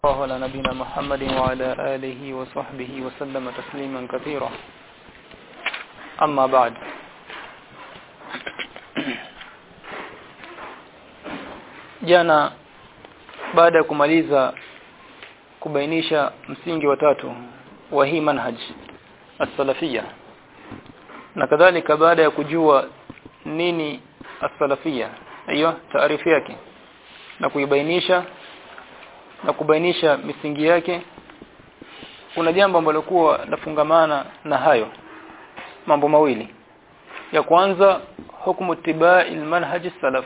الله على نبينا محمد وعلى آله وصحبه وسلم تسليما كثيرا أما بعد jana baada ya kumaliza kubainisha msingi wa tatu wa hii manhaj as-salafia na kadhalika baada ya kujua nini as-salafia hiyo taarifu yake na kuibainisha na kubainisha misingi yake kuna jambo ambalo kuwa nafungamana na hayo mambo mawili ya kwanza hukumu tibai manhaj salaf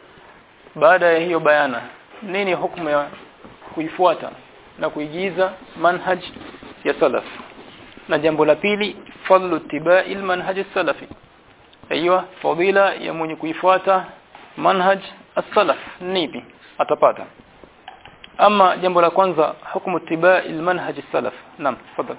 baada ya hiyo bayana nini hukumu ya kuifuata na kuigiza manhaj ya salaf na jambo la pili fadlu tibai manhaj salafi aiywa fadila ya mwenye kuifuata manhaj as-salaf nipi atapata أما جنب الأكوانزا حكم اتباع المنهج السلف نعم تفضل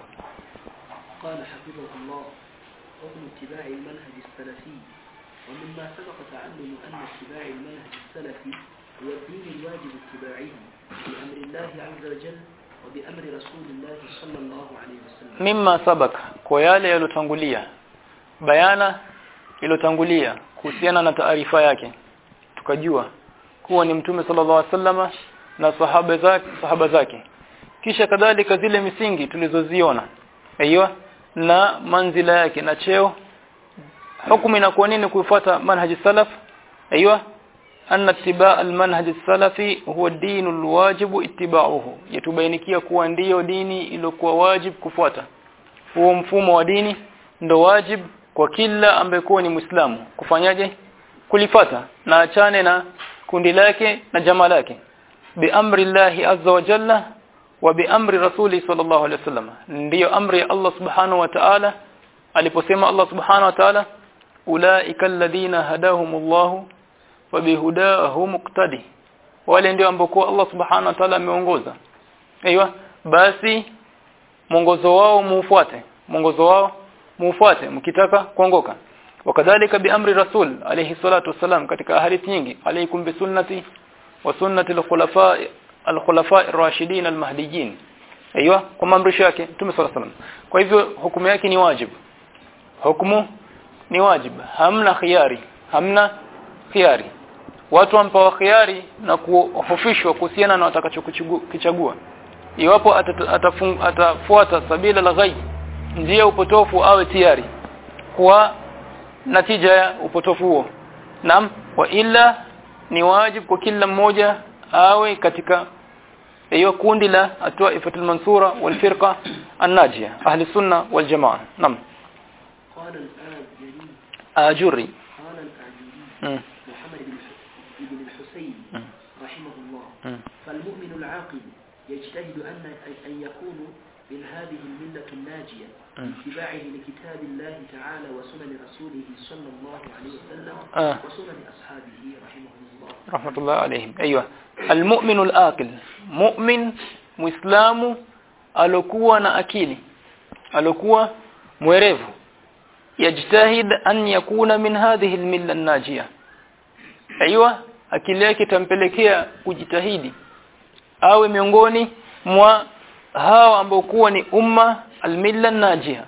قال حفظه الله حكم اتباع المنهج السلفي ومما سبق تعلم أن اتباع المنهج السلفي هو الدين الواجب اتباعه بأمر الله عز وجل وبأمر رسول الله صلى الله عليه وسلم مما سبق kwa yale yalotangulia bayana ilotangulia kuhusiana na taarifa yake tukajua kuwa ni mtume sallallahu alaihi wasallama na sahaba zake sahaba zake kisha kadhalika zile misingi tulizoziona aiyo na manzila yake na cheo hukumu inakuwa nini kuifuata manhaji salaf aiyo anna ittiba' almanhaj salafi huwa dinu alwajibu ittiba'uhu yatubainikia kuwa ndiyo dini iliyokuwa wajib kufuata huo mfumo wa dini ndo wajib kwa kila ambaye kuwa ni muislamu kufanyaje kulifata na achane na kundi lake na jamaa lake بأمر الله عز وجل وبأمر رسوله صلى الله عليه وسلم ndio amri ya Allah subhanahu wa ta'ala aliposema Allah subhanahu wa ta'ala ulaika alladhina hadahumullahu wa bihudahu muqtadi wale ndio ambao Allah subhanahu wa ta'ala ameongoza aiywa basi mwongozo wao mufuate mwongozo wao mufuate mkitaka kuongoka wakadhalika biamri rasul alayhi salatu wasalam katika hadithi nyingi alaykum bisunnati وسنه الخلفاء الخلفاء الراشدين المهديين ايوه kwa maamrisho yake Mtume صلى الله kwa hivyo hukumu yake ni wajib hukumu ni wajib hamna khiari hamna khiari watu wampawa khiari na kuhofishwa kuhusiana na watakachokichagua iwapo atafuata sabila la ghaib njia upotofu awe tayari kwa natija ya upotofu huo nam wa illa ni wajib kwa kila mmoja awe katika hiyo kundi la atwaifatul mansura wal firqa an-najiyah ahli sunna wal jamaa nam قال الآجري ajuri قال الآجري mm. محمد بن بن الحسين مم. رحمه الله مم. فالمؤمن العاقل يجتهد أن أن يكون من هذه الملة الناجية مم. باتباعه لكتاب الله تعالى وسنن رسوله صلى الله عليه وسلم آه. وسنن أصحابه رحمه الله rahmatullah alayhim aiywa almu'minu alaqil mu'min muislamu alokuwa na akili alokuwa mwerevu yajtahid an yakuna min hadhihi almilla najia aiywa akili yake tampelekea kujitahidi awe miongoni mwa hao ambao kuwa ni umma almilla najia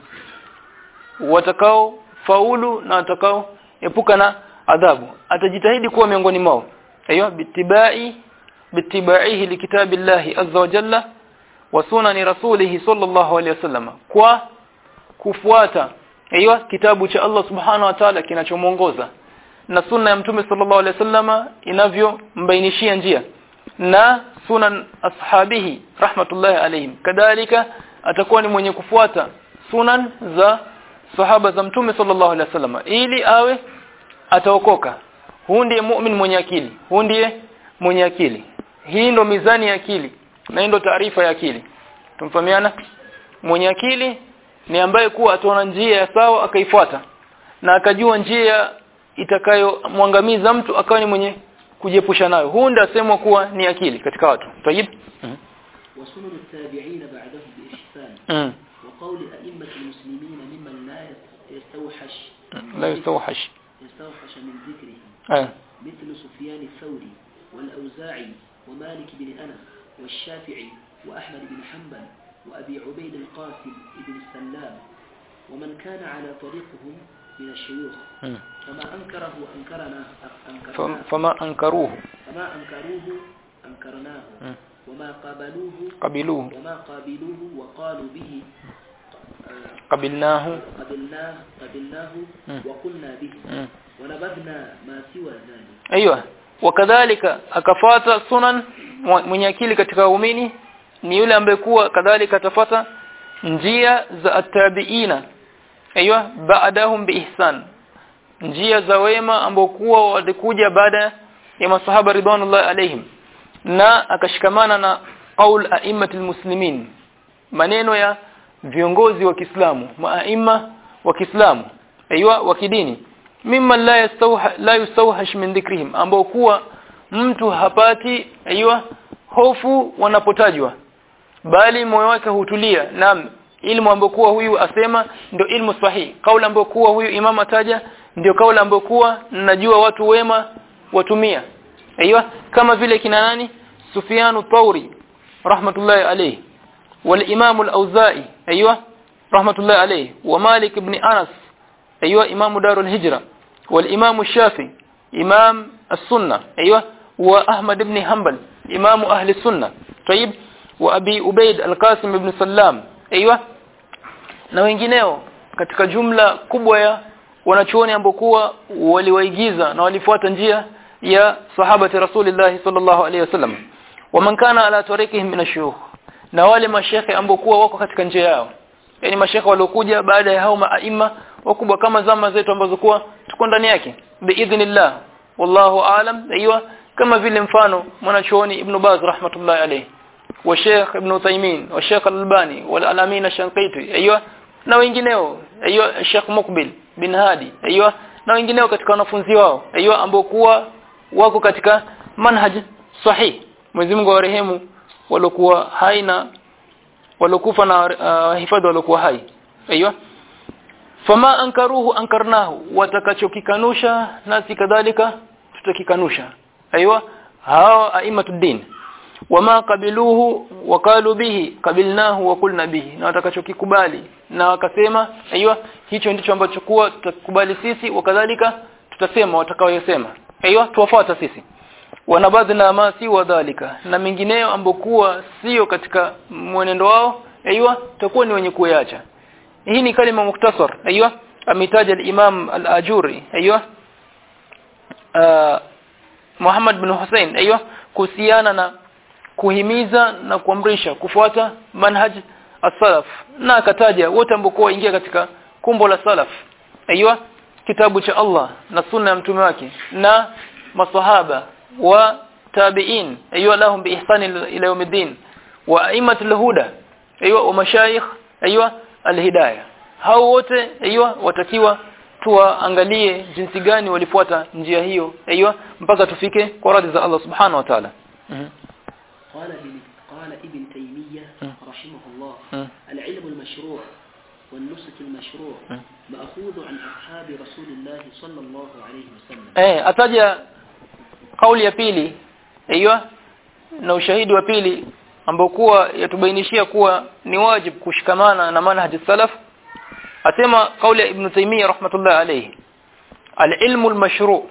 watakao faulu na watakao epuka na adhabu atajitahidi kuwa miongoni mwao ايوه باتباع باتباعه لكتاب الله عز وجل وسنن رسوله صلى الله عليه وسلم kwa kufuata ايوه kitabu cha Allah subhanahu wa ta'ala kinachomuongoza na sunna ya mtume sallallahu alaihi wasallama inavyombainishia njia na sunan ashabihi rahmatullahi alaihim kadhalika atakuwa ni mwenye kufuata sunan za sahaba za mtume sallallahu alaihi wasallama ili awe ataokoka huu ndiye mu'min mwenye akili huu ndiye mwenye akili hii ndo mizani ya akili na hii ndo taarifa ya akili tumfahamiana mwenye akili ni ambaye kuwa ataona njia ya sawa akaifuata na akajua njia itakayomwangamiza mtu akawa ni mwenye kujiepusha nayo huu ndiye asemwa kuwa ni akili katika watu tayib وسنن التابعين بعدهم بإحسان mm. وقول أئمة المسلمين ممن لا يستوحش la yastawhash يستوحش من ذكره eh مثل سفيان الثوري والأوزاعي ومالك بن أنس والشافعي وأحمد بن حنبل وأبي عبيد القاسم بن السلام ومن كان على طريقهم من الشيوخ mm. فما أنكره أنكرنا Fam- أنكرناه fama ankaruhu فما أنكروه أنكرناه mm. وما قابلوه qabiluhu وما قابلوه وقالوا به آه، qabilnahu قبلناه قبلناه مم. وقلنا به mm. ونبذنا ما سوى ذلك aiywa wakadhalika akafata sunan mwa- mwenye akili katika waumini ni yule ambaye kuwa kadhalika atafata njia za atabiina aiywa baadahum biihsan njia za wema ambao kuwa walikuja baada ya masahaba ridwanullah alaihim na akashikamana na qaul a'immatul muslimin maneno ya viongozi wa Kiislamu maaima wa Kiislamu aiywa wa kidini mimma la yastawha la yustawhash min dhikrihim ambao kuwa mtu hapati aiywa hofu wanapotajwa bali moyo wake hutulia naam ilmu ambayo kuwa huyu asema ndio ilmu sahihi kauli ambayo kuwa huyu imam ataja ndio kauli ambayo kuwa najua watu wema watumia aiywa kama vile kina nani Sufyanu Thauri rahmatullahi alayhi والامام الاوزاعي ايوه رحمه الله عليه ومالك بن انس ايوه امام دار الهجره والامام الشافعي امام السنه ايوه واحمد بن حنبل امام اهل السنه طيب وابي عبيد القاسم بن سلام ايوه na wengineo katika jumla kubwa ya wanachuoni ambao kuwa waliwaigiza na walifuata njia ya sahabati rasulillah sallallahu alaihi wasallam waman kana ala tariqihim min ashuyukh na wale mashekhe ambao kuwa wako katika njia yao yani mashekhe waliokuja baada ya hao maaima wakubwa kama zama zetu ambazo kuwa tuko ndani yake biidhnillah wallahu aalam aiywa kama vile mfano mwanachuoni ibn Baz rahmatullahi alayhi wa Sheikh Ibn Uthaymeen wa Sheikh Al-Albani wal Alamin Shanqiti aiywa na wengineo aiywa Sheikh Mukbil bin Hadi aiywa na wengineo katika wanafunzi wao aiywa ambao kuwa wako katika manhaj sahih Mwenyezi Mungu awarehemu walokuwa hai na walokufa na uh, hifadhi walokuwa hai aiywa fama ankaruhu ankarnahu watakachokikanusha nasi kadhalika tutakikanusha aiywa hao aimatuddin wama qabiluhu wakalu bihi qabilnahu wa qulna bihi na watakachokikubali na wakasema aiywa hicho ndicho ambacho kuwa tutakubali sisi wakadhalika tutasema watakaoyasema aiywa tuwafuata sisi wanabadhna ma si wadhalika na mengineyo ambokuwa sio katika mwenendo wao aiywa takuwa ni wenye kuacha hii ni kalima muktasar aiywa ametaja al-imam al-ajuri aiywa Muhammad bin Hussein aiywa kuhusiana na kuhimiza na kuamrisha kufuata manhaj as-salaf na akataja wote ambao ingia katika kumbo la salaf aiywa kitabu cha Allah na sunna ya mtume wake na masahaba wa tabi'in aiywa lahum bi ihsan ila yawmiddin wa aimatul huda aiywa wa mashayikh aiywa alhidayah hao wote aiywa watakiwa tuwaangalie jinsi gani walifuata njia hiyo aiywa mpaka tufike kwa radhi za Allah subhanahu wa ta'ala قال ابن قال ابن تيمية رحمه الله مم. العلم المشروع والنسك المشروع مم. مأخوذ عن أصحاب رسول الله صلى الله عليه وسلم eh ataja kauli ya pili aiywa na ushahidi wa pili ambao kuwa yatubainishia kuwa ni wajib kushikamana na manhaj salaf asema kauli ya ibn Taymiyyah rahmatullah alayhi al-ilmu al-mashru'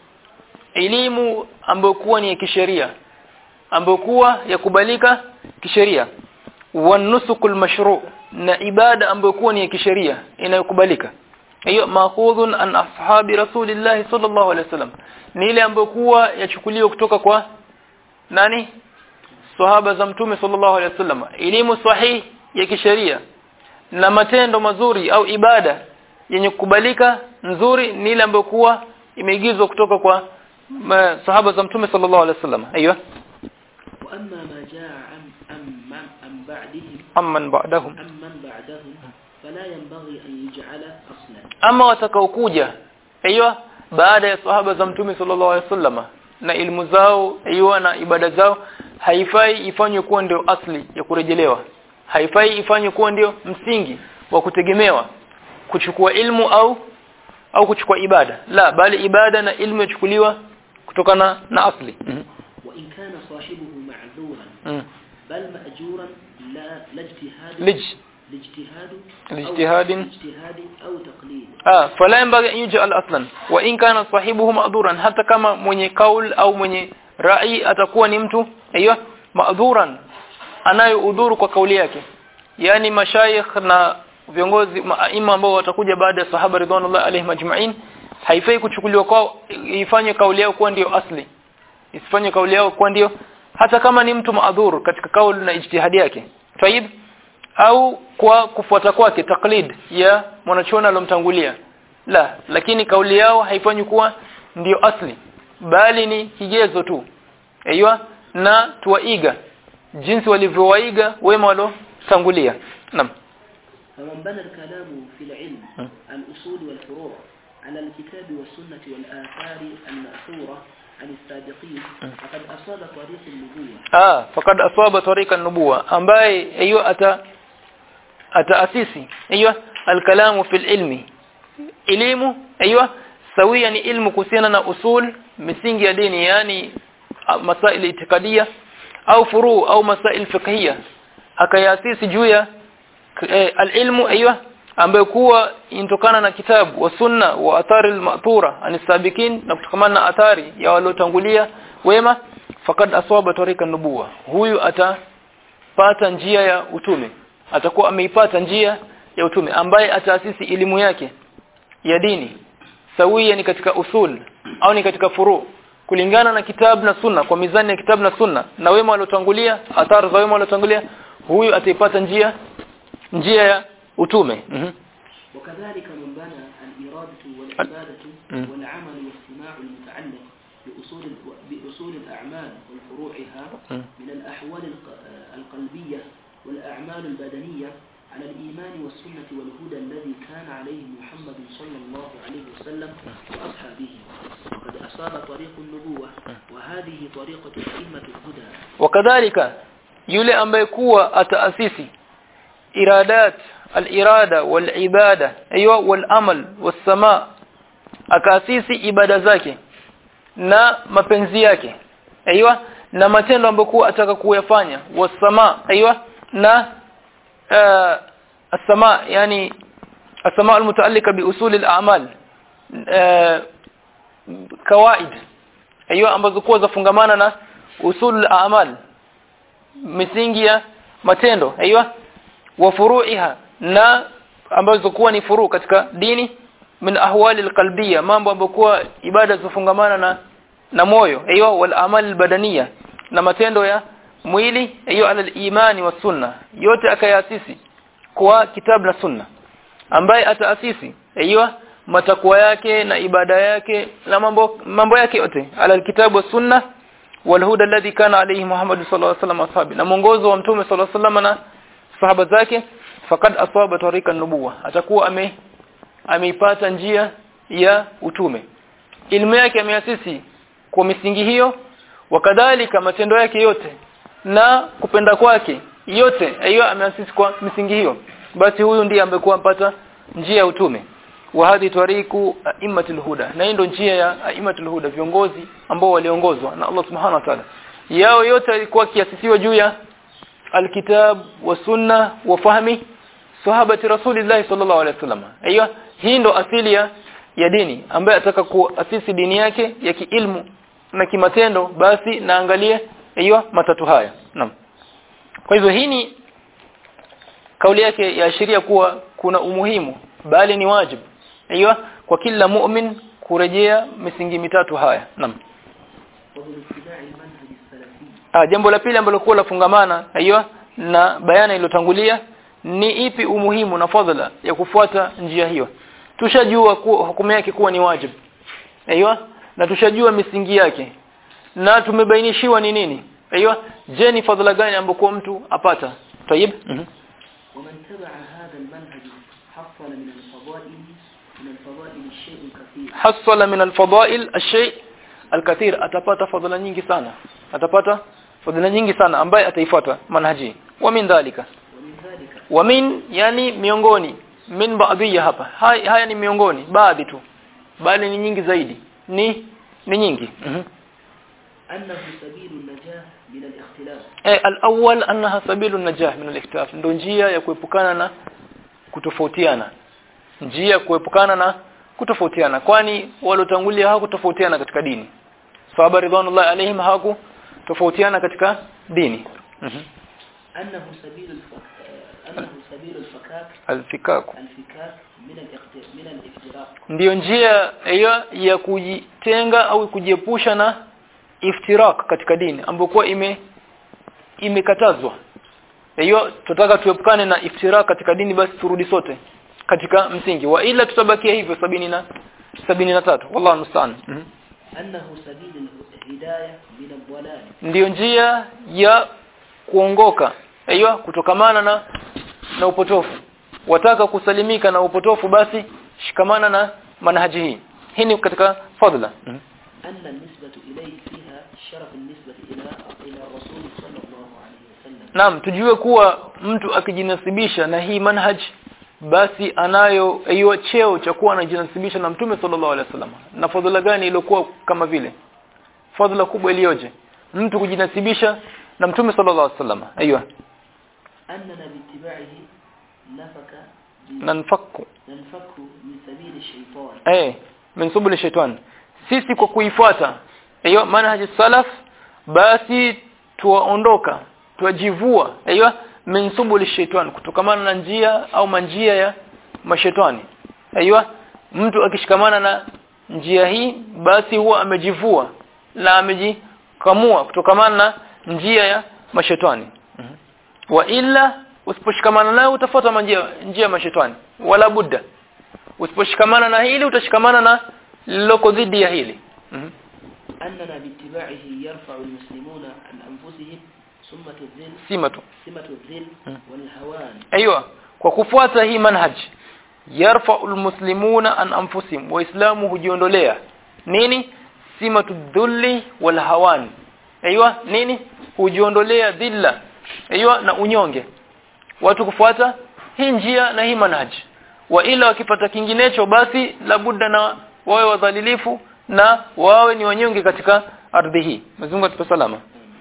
elimu ambayo kuwa ni ya kisheria ambayo kuwa yakubalika kisheria wanusukul mashru' na ibada ambayo kuwa ni ya kisheria inayokubalika hiyo maakhudhun an ashabi rasulillah sallallahu alaihi wasallam ni ile ambayo kuwa yachukuliwa kutoka kwa nani sahaba za mtume sallallahu alaihi wasallam elimu sahihi ya kisheria na matendo mazuri au ibada yenye kukubalika nzuri ni ile ambayo kuwa imeigizwa kutoka kwa ma- sahaba za mtume sallallahu alaihi wasallam aiyo وأما ما جاء عن عن عن بعدهم amman ba'dahum عمن بعدهم فلا ينبغي أن يجعل أصلا ama watakaokuja aiyo baada ya sahaba za mtume sallallahu alaihi wasallam na ilmu zao aiyo na ibada zao haifai ifanywe kuwa ndio asli ya kurejelewa haifai ifanywe kuwa ndio msingi wa kutegemewa kuchukua ilmu au au kuchukua ibada la bali ibada na ilmu yachukuliwa kutokana na asli mm وإن كان صاحبه معذورا -hmm. بل مأجورا لا لا اجتهاد lij لاجتهاد لاجتهاد. أو اجتهاد أو تقليد ah fala yanbaghi an yuj'al aslan wa in kana sahibuhu ma'dhuran hata kama mwenye kaul au mwenye rai atakuwa ni mtu aiyo ma'dhuran anayoudhuru kwa kauli yake yani mashayikh na viongozi maima ambao watakuja baada ya sahaba ridwanullah alaihim ajma'in haifai kuchukuliwa kwao ifanye kauli yao kuwa ndio asli isifanye kauli yao kuwa ndio hata kama ni mtu maadhur katika kauli na ijtihadi yake tayib au kwa kufuata kwake taklid ya mwanachuoni alomtangulia la lakini kauli yao haifanyi kuwa ndio asli bali ni kigezo tu aiywa na tuwaiga jinsi walivyowaiga wema walotangulia naam فمن بنى الكلام في العلم م. الأصول والفروع على الكتاب والسنة والآثار المأثورة عن السابقين فقد أصاب طريق النبوة ah fakad asaba tariqa nubuwa ambaye hiyo ata ataasisi hiyo alkalamu fil ilmi elimu hiyo sawia ni ilmu kuhusiana na usul misingi ya dini yani ah, masail itikadia au furu au masail fiqhiyya akayasisi juu ya eh, alilmu hiyo ambayo kuwa intokana na kitabu wa sunna wa athari al-ma'thura anisabikin na kutokamana na athari ya waliotangulia wema fakad aswaba tarika nubuwa huyu atapata njia ya utume atakuwa ameipata njia ya utume ambaye ataasisi elimu yake ya dini sawia ni katika usul au ni katika furu kulingana na kitabu na sunna kwa mizani ya kitabu na sunna na wema waliotangulia athari za wema waliotangulia huyu ataipata njia njia ya utume mhm وكذلك من بنى الإرادة والعبادة م. والعمل والاستماع المتعلق بأصول بأصول الأعمال وفروعها م. من الأحوال الق- القلبية والأعمال البدنية على الإيمان والسنة والهدى الذي كان عليه محمد صلى الله عليه وسلم وأصحابه وقد أصاب طريق النبوة وهذه طريقة أئمة الهدى wakadhalika yule ambaye kuwa ataasisi iradat al-irada wal-ibada aywa wal-amal was-sama akaasisi ibada zake na mapenzi yake aywa na matendo ambayo kuwa ataka kuyafanya was-sama aywa na uh, as-sama yani as-sama al-mutaallika bi usul al-a'mal uh, kawaid aywa ambazo kuwa zafungamana na usul al-a'mal misingi ya matendo aiywa wa furu'iha na ambazo kuwa ni furu katika dini min ahwali alqalbiyya mambo ambayo kuwa ibada zifungamana na na moyo aiywa wal amal albadaniya na matendo ya mwili aiywa ala imani wa sunna yote akayasisi kwa kitabu na sunna ambaye ataasisi aiywa matakwa yake na ibada yake na mambo mambo yake yote ala alkitabu wa sunna والهدى الذي كان عليه محمد صلى الله عليه وسلم واصحابه na mwongozo wa mtume صلى الله عليه وسلم na sahaba zake fakad asaba tarika nubuwa atakuwa ame ameipata njia ya utume ilmu yake ameasisi kwa misingi hiyo wakadhalika matendo yake yote na kupenda kwake yote hiyo ameasisi kwa misingi hiyo basi huyu ndiye amekuwa mpata njia ya utume wa hadhi tariku aimatul huda na hii ndio njia ya aimatul huda viongozi ambao waliongozwa na Allah subhanahu wa ta'ala yao yote ilikuwa kiasisiwa juu ya alkitab wa sunna wa fahmi sahabati rasulillah sallallahu alaihi wasallam aiyo hii ndo asili ya ya dini ambaye ataka kuasisi dini yake ya kiilmu na kimatendo basi naangalie aiyo matatu haya naam kwa hivyo hii ni kauli yake yaashiria kuwa kuna umuhimu bali ni wajibu aiyo kwa kila mu'min kurejea misingi mitatu haya naam وهو اتباع المنهج السلفي ah jambo la pili ambalo kuwa lafungamana aiyo na bayana iliyotangulia ni ipi umuhimu na fadhila ya kufuata njia hiyo tushajua kuwa hukumu yake kuwa ni wajibu aiyo na tushajua misingi yake na tumebainishiwa ni nini aiyo je ni fadhila gani ambayo mtu apata tayib mm -hmm. ومن تبع هذا المنهج حصل من الفضائل من الفضائل الشيء الكثير hasala min alfadail alshay alkathir atapata fadhila nyingi sana atapata fadhila nyingi sana ambaye ataifuata manhaji wa min dhalika ومن ذلك wa min yani miongoni min baadhi hapa haya, haya ni miongoni baadhi tu bali ni nyingi zaidi ni ni nyingi mm -hmm. أنه سبيل النجاة من الاختلاف eh al-awwal annaha sabilu najah min al-ikhtilaf ndio njia ya kuepukana na kutofautiana njia ya kuepukana na kutofautiana kwani waliotangulia hawakutofautiana katika dini sahaba ridwanullahi alaihim hawakutofautiana katika dini mhm أنه سبيل الفك... أنه سبيل الفكاك alfikaku الفكاك من الاخت... من الافتراق ndiyo njia hiyo ya kujitenga au kujiepusha na iftirak katika dini ambayo kwa ime imekatazwa hiyo tutaka tuepukane na iftirak katika dini basi turudi sote katika msingi wa ila tutabakia hivyo sabini na sabini na tatu wallahu musta'an mm أنه سبيل الهداية من الضلال ndiyo njia ya kuongoka hiyo kutokamana na na upotofu wataka kusalimika na upotofu basi shikamana na manhaji hii hii ni katika fadla mm أن النسبة إليه فيها شرف النسبة إلى إلى الرسول صلى الله عليه وسلم Naam tujue kuwa mtu akijinasibisha na hii manhaj basi anayo hiyo cheo cha kuwa anajinasibisha na Mtume sallallahu alaihi wasallam. Na fadhila gani iliyokuwa kama vile? Fadhila kubwa iliyoje? Mtu kujinasibisha na Mtume sallallahu alaihi wasallam. Aiyo. أننا باتباعه نفك ب- Nanfaku. ننفك من سبيل الشيطان Eh, min subul shaitan. Sisi kwa kuifuata hiyo manhaj salaf basi tuwaondoka, tuwajivua aiyo min subul shaitan kutokamana na njia au manjia ya mashetani. Aiyo mtu akishikamana na njia hii basi huwa amejivua na amejikamua kutokamana na njia ya mashetani. Wa illa usiposhikamana nayo utafuata njia njia ya mashetani wala budda usiposhikamana na hili utashikamana na liloko dhidi ya hili Mhm. أننا باتباعه يرفع المسلمون عن أنفسهم سمة الذل sima tu سمة الذل والهوان aiywa kwa kufuata hii manhaj yarfa'ul muslimuna an anfusihim waislamu hujiondolea nini simatu dhulli wal hawan aiywa nini hujiondolea dhilla aiywa na unyonge watu kufuata hii njia na hii manhaj wa ila wakipata kinginecho basi labudda na wawe wadhalilifu na wawe ni wanyonge katika ardhi hii mzungu atupe salama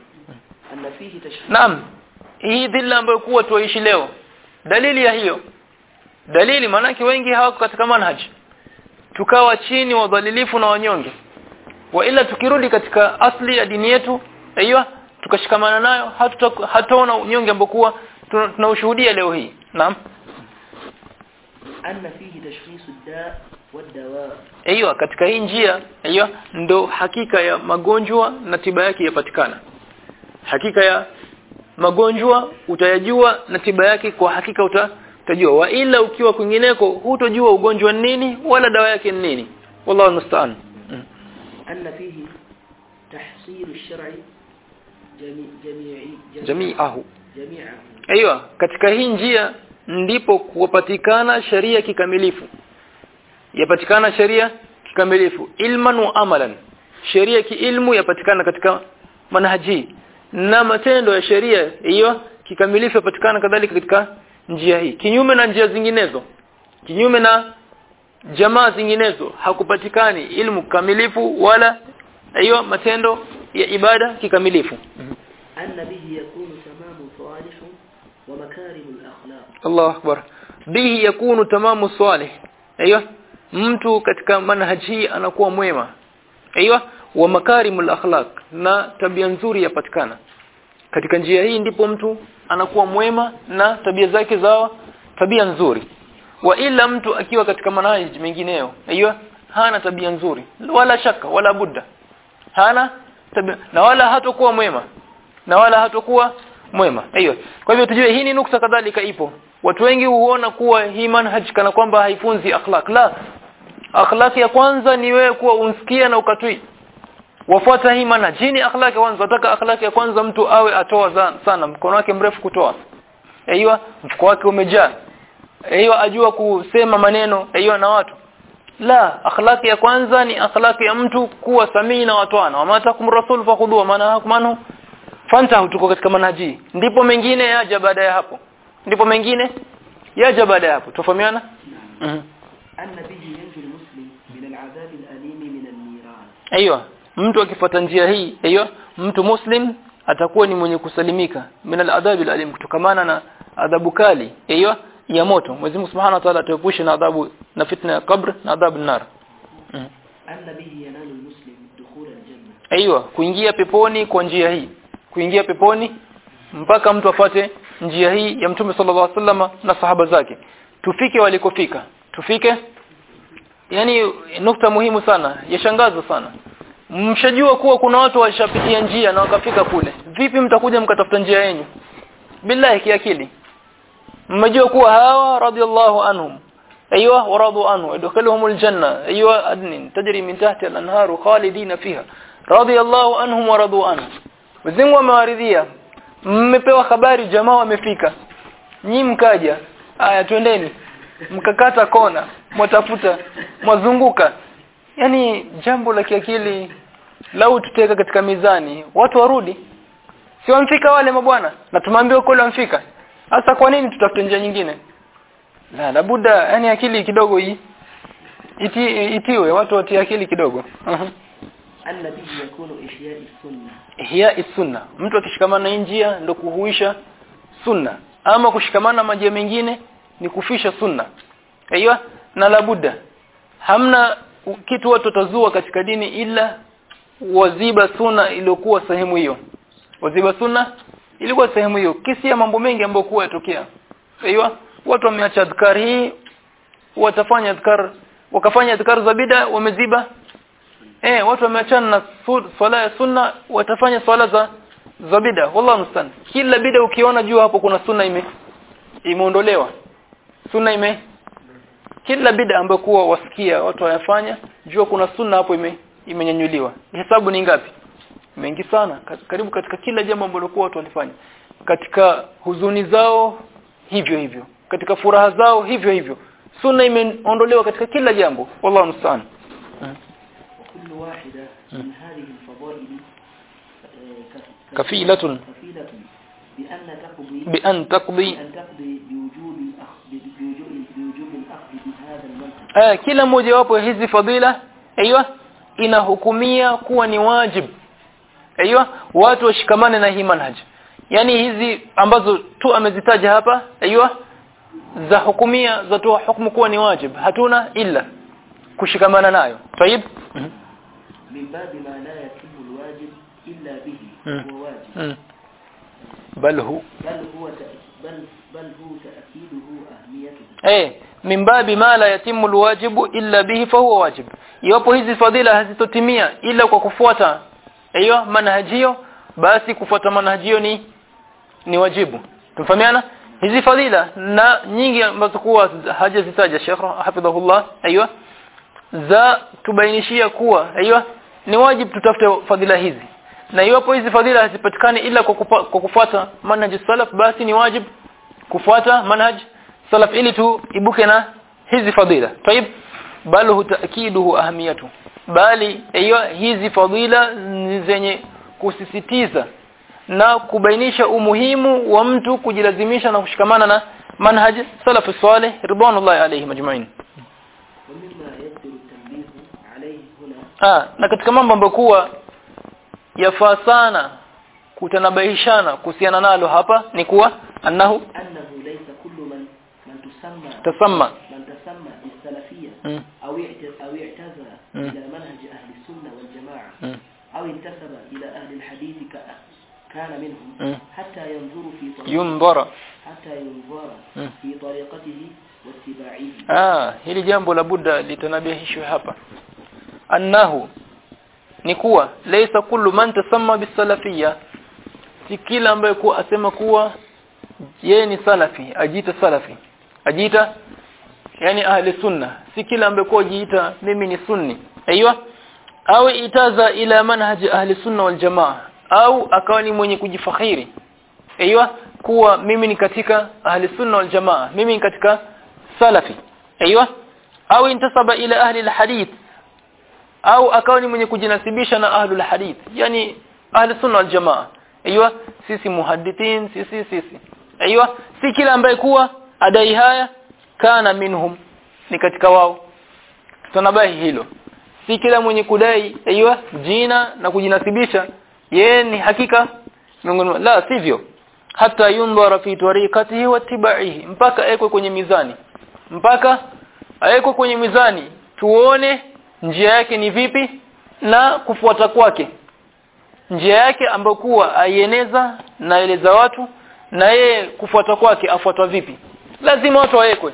أن فيه تشريع Naam. Hii dhilla ambayo kuwa tuishi leo. Dalili ya hiyo. Dalili maanake wengi hawako katika manhaj. Tukawa chini wadhalilifu na wanyonge. Wa ila tukirudi katika asli ya dini yetu, aiyo tukashikamana nayo hatuta- hataona unyonge ambao kuwa tuna- tunaushuhudia leo hii. Naam. أن فيه تشخيص الداء والدواء Aiyo katika hii njia, aiyo ndo hakika ya magonjwa na tiba yake yapatikana. Hakika ya magonjwa utayajua na tiba yake kwa hakika uta, utajua. Wa ila ukiwa kwingineko hutojua ugonjwa ni nini wala dawa yake ni nini. Wallahu musta'an. Mm. أن فيه تحصيل الشرع جميع جميع Jami'ahu. جميعه Aiyo katika hii njia ndipo kupatikana sharia kikamilifu. Yapatikana sharia kikamilifu ilman wa amalan. Sheria kiilmu yapatikana katika manhaji na matendo ya sheria hiyo kikamilifu yapatikana kadhalika katika njia hii. Kinyume na njia zinginezo. Kinyume na jamaa zinginezo hakupatikani ilmu kamilifu wala hiyo matendo ya ibada kikamilifu. أن به يكون تمام صالح ومكارم الأخلاق Allah akbar bihi yakunu tamamu salih aiyo mtu katika manhaji hii anakuwa mwema aiyo wa makarimul akhlaq na tabia nzuri yapatikana katika njia hii ndipo mtu anakuwa mwema na tabia zake zawa tabia nzuri wa ila mtu akiwa katika manhaji mengineyo aiyo hana tabia nzuri wala shaka wala budda hana tabia na wala hatakuwa mwema na wala hatakuwa mwema aiyo kwa hivyo tujue hii ni nukta kadhalika ipo watu wengi huona kuwa hii manhaj kana kwamba haifunzi akhlaq la akhlaq ya kwanza ni wewe kuwa unsikia na ukatui wafuata hii manhaj hii ni akhlaq ya kwanza wataka akhlaq ya kwanza mtu awe atoa za- sana mkono wake mrefu kutoa aiyo mfuko wake umejaa aiyo ajua kusema maneno aiyo na watu la akhlaq ya kwanza ni akhlaq ya mtu kuwa samii na watwana wa matakum rasul fakhudhu wa maana manhu fanta tuko katika manhaji ndipo mengine yaja baada ya hapo ndipo mengine yaja baada ya hapo tufahamiana mhm أن به ينجو المسلم من العذاب الأليم من النيران ايوه mtu akifuata njia hii hiyo mtu muslim atakuwa ni mwenye kusalimika min al-adhab al-alim kutokamana na adhabu kali hiyo ya moto Mwenyezi Mungu Subhanahu wa Ta'ala atuepushe na adhabu na fitna ya kabr na adhabu nar mm. أن به ينال المسلم دخول الجنة Aiywa kuingia peponi kwa njia hii kuingia peponi mpaka mtu afate njia hii ya Mtume sallallahu alaihi wasallam na sahaba zake tufike walikofika tufike yani nukta muhimu sana yashangaza sana mshajua kuwa kuna watu washapitia njia na wakafika kule vipi mtakuja mkatafuta njia yenu billahi kiakili mmejua kuwa hawa radhiallahu anhum ايوه ورضوا عنه ادخلهم الجنه ايوه ادن تجري من تحت الانهار خالدين فيها رضي الله عنهم ورضوا عنه Mwenyezi amewaridhia mmepewa habari jamaa wamefika nyi mkaja aya twendeni mkakata kona mwatafuta mwazunguka yani jambo la kiakili lau tuteka katika mizani watu warudi si wamfika wale mabwana na tumeambiwa kule wamfika sasa kwa nini tutafute njia nyingine la labuda yani akili kidogo hii iti, itiwe watu watie akili kidogo uh-huh. أن به يكون إحياء السنة ihya sunna mtu akishikamana na hii njia ndo kuhuisha sunna ama kushikamana na majia mengine ni kufisha sunna aiyo na labuda hamna u- kitu watu watazua katika dini ila waziba sunna iliyokuwa sehemu hiyo waziba sunna ilikuwa sehemu hiyo kisi ya mambo mengi ambayo kuwa yatokea aiyo watu wameacha adhkar hii watafanya adhkar wakafanya adhkar za bida wameziba eh watu wameachana na su- swala ya sunna watafanya swala za za bida wallahu mstan kila bida ukiona juu hapo kuna sunna ime imeondolewa sunna ime kila bida ambayo kuwa wasikia watu wayafanya jua kuna sunna hapo ime imenyanyuliwa hesabu ni ngapi mengi sana Ka- karibu katika kila jambo ambalo kuwa watu walifanya katika huzuni zao hivyo hivyo katika furaha zao hivyo hivyo sunna imeondolewa katika kila jambo wallahu mstan وكل واحدة من هذه الفضائل آه، كف- كفيلة. كفيلة بأن تقضي بأن تقضي بأن تقضي بوجوب الأخذ بوجوب بوجوب الأخذ بهذا المنهج eh, kila mmoja wapo ya hizi fadhila aiywa inahukumia kuwa ni wajib aiywa watu washikamane na hii manhaj yani hizi ambazo tu amezitaja hapa aiywa za hukumia za toa hukumu kuwa ni wajib hatuna illa kushikamana nayo tayib من باب ما لا يتم الواجب إلا به مم. هو واجب Mm. bal hu بل هو تأ- بل بل هو تأكيده أهميته eh min babi ma la yatimu alwajibu illa bihi fa huwa wajib iwapo hizi fadhila hazitotimia ila kwa kufuata hiyo manhajio basi kufuata manhajio ni ni wajibu tumfahamiana hizi fadhila na nyingi ambazo kuwa hajazitaja Sheikh hafidhahullah aiywa za tubainishia kuwa aiywa ni wajibu tutafute fadhila hizi na iwapo hizi fadhila hazipatikani ila kwa, kupa, kwa kufuata manhaj salaf basi ni wajibu kufuata manhaj salaf ili tu ibuke na hizi fadhila طيب bal hu ta'kiduhu ahamiyatu bali hiyo hizi fadhila ni zenye kusisitiza na kubainisha umuhimu wa mtu kujilazimisha na kushikamana na manhaj salaf salih ridwanullahi alayhim ajma'in ومما يقدر التنبيه عليه هنا ah na katika mambo ambayo kuwa yafaa sana kutanabahishana kuhusiana nalo hapa ni kuwa annahu أنه ليس كل من من تسمى tasamma من تسمى بالسلفية mm. أو اعت- أو اعتزل مم. إلى منهج أهل السنة والجماعة mm. أو انتسب إلى أهل الحديث ك- كان منهم مم. حتى ينظر في طريقته yundhara حتى ينظر مم. في طريقته واتباعه ah hili jambo la buddha litanabihishwe hapa annahu ni kuwa laysa kullu man tasamma bisalafiyya si kila ambaye kuwa asema kuwa yeye ni salafi ajiita salafi ajiita yani ahli sunna si kila ambaye kuwa jiita mimi ni sunni aiywa au itaza ila manhaj ahli sunna wal jamaa au akawa ni mwenye kujifakhiri aiywa kuwa mimi ni katika ahli sunna wal jamaa mimi ni katika salafi aiywa au intasaba ila ahli alhadith au akawa ni mwenye kujinasibisha na ahlul hadith yani ahli sunna wal jamaa aiywa sisi muhaddithin sisi sisi aiywa si kila ambaye kuwa adai haya kana minhum ni katika wao tutanabahi hilo si kila mwenye kudai aiyo jina na kujinasibisha yeye ni hakika miongoni la sivyo hata yundhara fi tariqatihi wa tibaihi mpaka ekwe kwenye mizani mpaka awekwe kwenye mizani tuone njia yake ni vipi na kufuata kwake njia yake ambayo kuwa aieneza na eleza watu na yeye kufuata kwake afuatwa vipi lazima watu wawekwe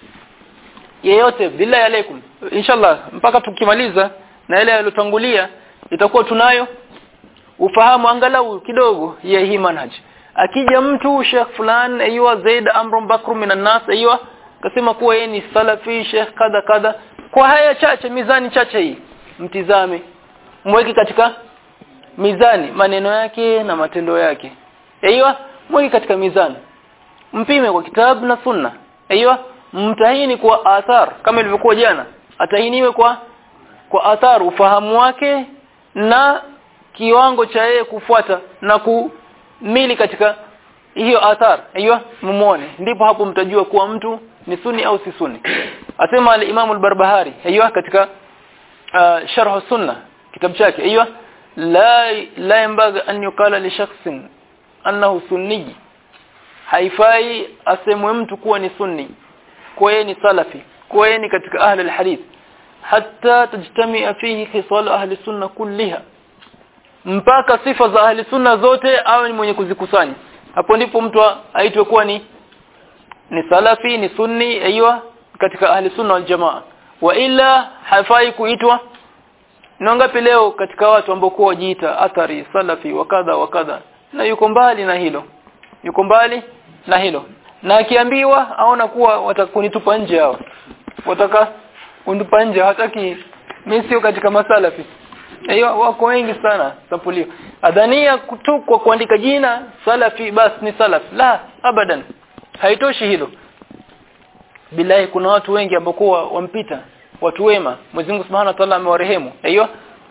yeyote billahi alaikum inshallah mpaka tukimaliza na ile yalotangulia itakuwa tunayo ufahamu angalau kidogo ya hii manhaj akija mtu Sheikh fulani aywa Zaid Amr Bakr minan nas aywa kasema kuwa yeye ni salafi Sheikh kadha kadha kwa haya chache mizani chache hii mtizame mweke katika mizani maneno yake na matendo yake aywa mweke katika mizani mpime kwa kitabu na sunna aywa mtahini kwa athar kama ilivyokuwa jana atahiniwe kwa kwa athar ufahamu wake na kiwango cha yeye kufuata na kumili katika hiyo athar hiyo mumuone ndipo hapo mtajua kuwa mtu ni sunni au si sunni asema al-Imam al-Barbahari hiyo katika uh, sharh sunna kitabu chake hiyo la la yambaga an yukala li shakhsin annahu sunni haifai asemwe mtu kuwa ni sunni kuwa yeye ni salafi kuwa yeye ni katika ahli al-hadith hatta tajtamia fihi khisal ahli sunna kulliha mpaka sifa za ahli sunna zote awe ni mwenye kuzikusanya hapo ndipo mtu aitwe kuwa ni ni salafi ni sunni aiywa katika ahli sunna wal jamaa wa ila hafai kuitwa ngapi leo katika watu ambao kwa wajiita athari salafi wakadha wakadha na yuko mbali na hilo yuko mbali na hilo na akiambiwa aona kuwa watakunitupa nje hao wataka kunitupa nje hataki mimi sio katika masalafi hiyo wako wengi sana sapulio adhania kutukwa kuandika jina salafi basi ni salaf la abadan haitoshi hilo billahi kuna watu wengi ambao kwa wampita watu wema Mwenyezi Mungu Subhanahu wa Ta'ala amewarehemu hiyo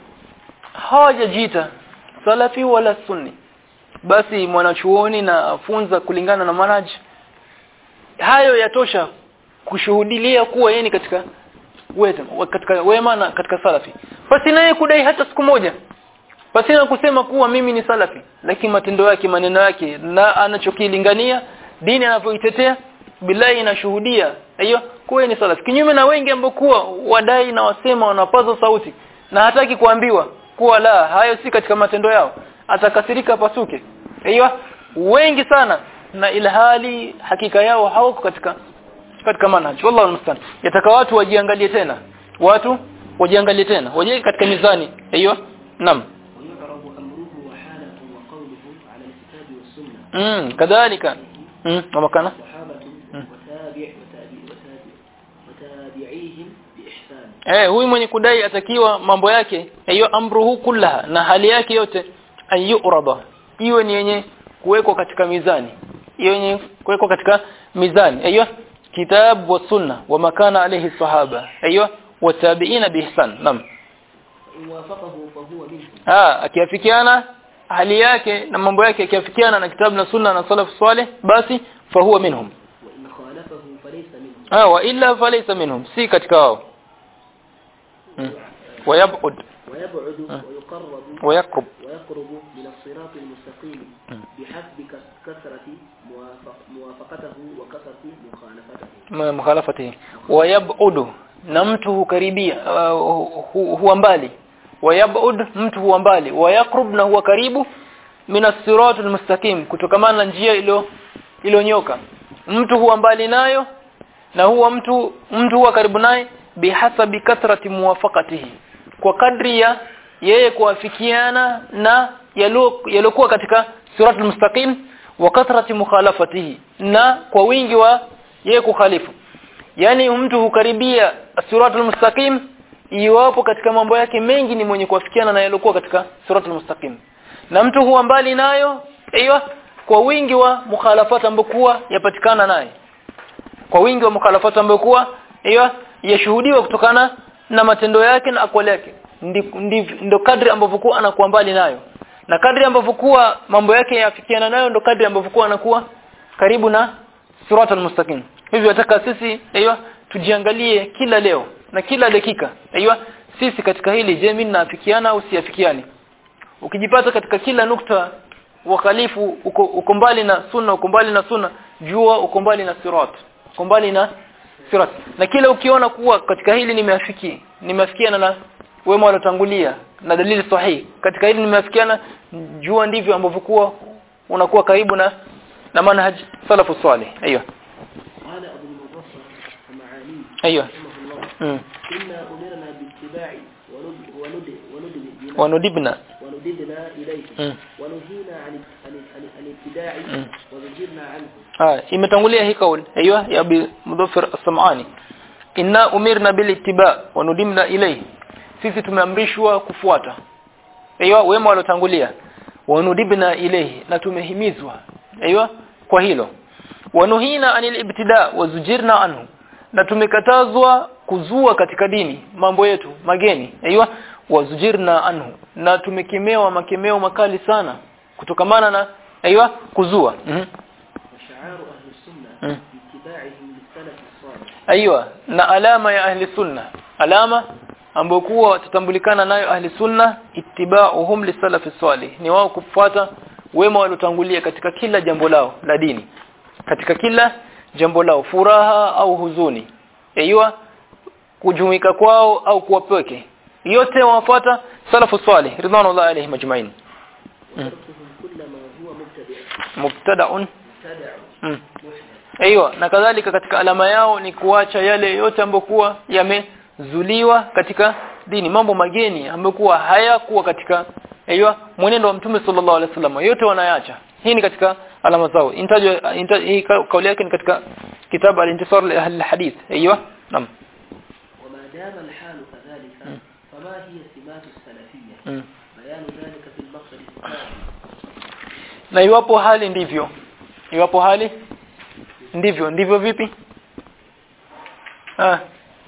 hawajajiita salafi wala sunni basi mwanachuoni na afunza kulingana na manhaj hayo yatosha kushuhudilia kuwa yeye ni katika wema katika wema na katika salafi basi naye kudai hata siku moja basi na kusema kuwa mimi ni salafi lakini matendo yake maneno yake na anachokilingania dini anavyoitetea billahi inashuhudia hiyo kuwa ni salafi kinyume na wengi ambao kuwa wadai na wasema wanapaza sauti na hataki kuambiwa kuwa la hayo si katika matendo yao atakasirika pasuke hiyo wengi sana na ilhali hakika yao hawako katika katika manhaj wallahu almustan yataka watu wajiangalie tena watu wajiangalie tena waje katika mizani hiyo naam ويعرض أمره وحالته وقوله على الكتاب والسنة mm kadhalika mm wamakana صحابة وتابع وتابع وتابع وتابعيهم بإحسان eh huyu mwenye kudai atakiwa mambo yake hiyo amruhu kullaha na hali yake yote ayurada iwe ni yenye kuwekwa katika mizani iwe yenye kuwekwa katika mizani hiyo kitab wa sunna wa makana alayhi sahaba hiyo watabiina biihsan naam إن وافقه فهو منهم ah akiafikiana hali yake na mambo yake akiafikiana na kitabu na sunna na salaf salih basi fahuwa minhum وإن خالفه فليس منهم ah wa illa falaysa minhum si katika wao mm. wayabud ويبعد ويقرب ويقرب ويقرب من الصراط المستقيم بحسب كس- كثرة موافق موافقته وكثرة مخالفته m- mukhalafatihi wayabud na mtu hukaribia uh, hu- huwa mbali wayabud mtu huwa mbali wayaqrub na huwa karibu min as-sirat al-mustaqim kutokamana na njia ilo ilonyoka mtu huwa mbali nayo na huwa mtu mtu huwa karibu naye bihasabi kathrati muwafaqatihi kwa kadri ya yeye kuafikiana na yalo- yalokuwa katika siratul mustaqim wa kathrati mukhalafatihi na kwa wingi wa yeye kukhalifu yani mtu hukaribia siratul mustaqim iwapo katika mambo yake mengi ni mwenye kuafikiana na yalokuwa katika siratul mustaqim na mtu huwa mbali nayo aiyo kwa wingi wa mukhalafata ambayo kuwa yapatikana naye kwa wingi wa mukhalafata ambayo kuwa hiyo yashuhudiwa kutokana na matendo yake na akwali yake Ndi- ndi- ndo kadri ambavyo kuwa anakuwa mbali nayo na kadri ambavyo kuwa mambo yake yafikiana nayo ndo kadri ambavyo kuwa anakuwa karibu na siratal mustaqim hivyo nataka sisi hiyo tujiangalie kila leo na kila dakika hiyo sisi katika hili je mimi naafikiana au siafikiani ukijipata katika kila nukta wakhalifu uko, uko mbali na sunna uko mbali na sunna jua uko mbali na sirat uko mbali na sirat na kila ukiona kuwa katika hili nimeafiki nimeafikiana na wema waliotangulia na dalili sahihi katika hili nimeafikiana jua ndivyo ambavyo kuwa unakuwa karibu na na manhaj salafu salih ايوه قال أبو المظفر ومعانيه ايوه رحمه الله mm. إنا أمرنا باتباع وند وند وند بنا- wanudibna وندبنا إليه mm. ونهينا عن عن عن عن الابتداع Mm. وزجرنا عنه ah imetangulia hii kauli ايوه ya abi mudhaffir as-sam'ani inna umirna bil ittiba wa nudimna ilayhi sisi tumeamrishwa kufuata aiywa wema waliotangulia wa nudibna ilayhi na tumehimizwa aiywa kwa hilo wanuhina anil ibtida wa zujirna anhu na tumekatazwa kuzua katika dini mambo yetu mageni aiywa wazujirna anhu na tumekemewa makemeo makali sana kutokamana na aiywa kuzua mhm وشعار أهل السنة Mm. باتباعهم للسلف الصالح Aiwa na alama ya ahli sunna alama ambayo kuwa watatambulikana nayo ahli sunna ittiba'uhum lisalafi salih ni wao kufuata wema waliotangulia katika kila jambo lao la dini katika kila jambo lao furaha au huzuni aiwa kujumuika kwao au kuwapweke yote wafuata salafu salih ridwanullahi alaihim ajma'in Mm. وتركهم كل ما هو مبتدع mubtada'un مبتدع mm. محدث Aiyo na kadhalika katika alama yao ni kuacha yale yote ambayo kuwa yamezuliwa katika dini mambo mageni ambayo kuwa hayakuwa katika aiyo mwenendo wa mtume sallallahu alaihi wasallam yote wanayaacha hii ni katika alama zao intajwa inta, hii ka- kauli yake ni katika kitabu al-intisar li ahli al-hadith aiyo naam وما دام الحال كذلك فما هي سمات السلفية mm. بيان ذلك في المقصد الثاني na iwapo hali ndivyo iwapo hali ndivyo ndivyo vipi ah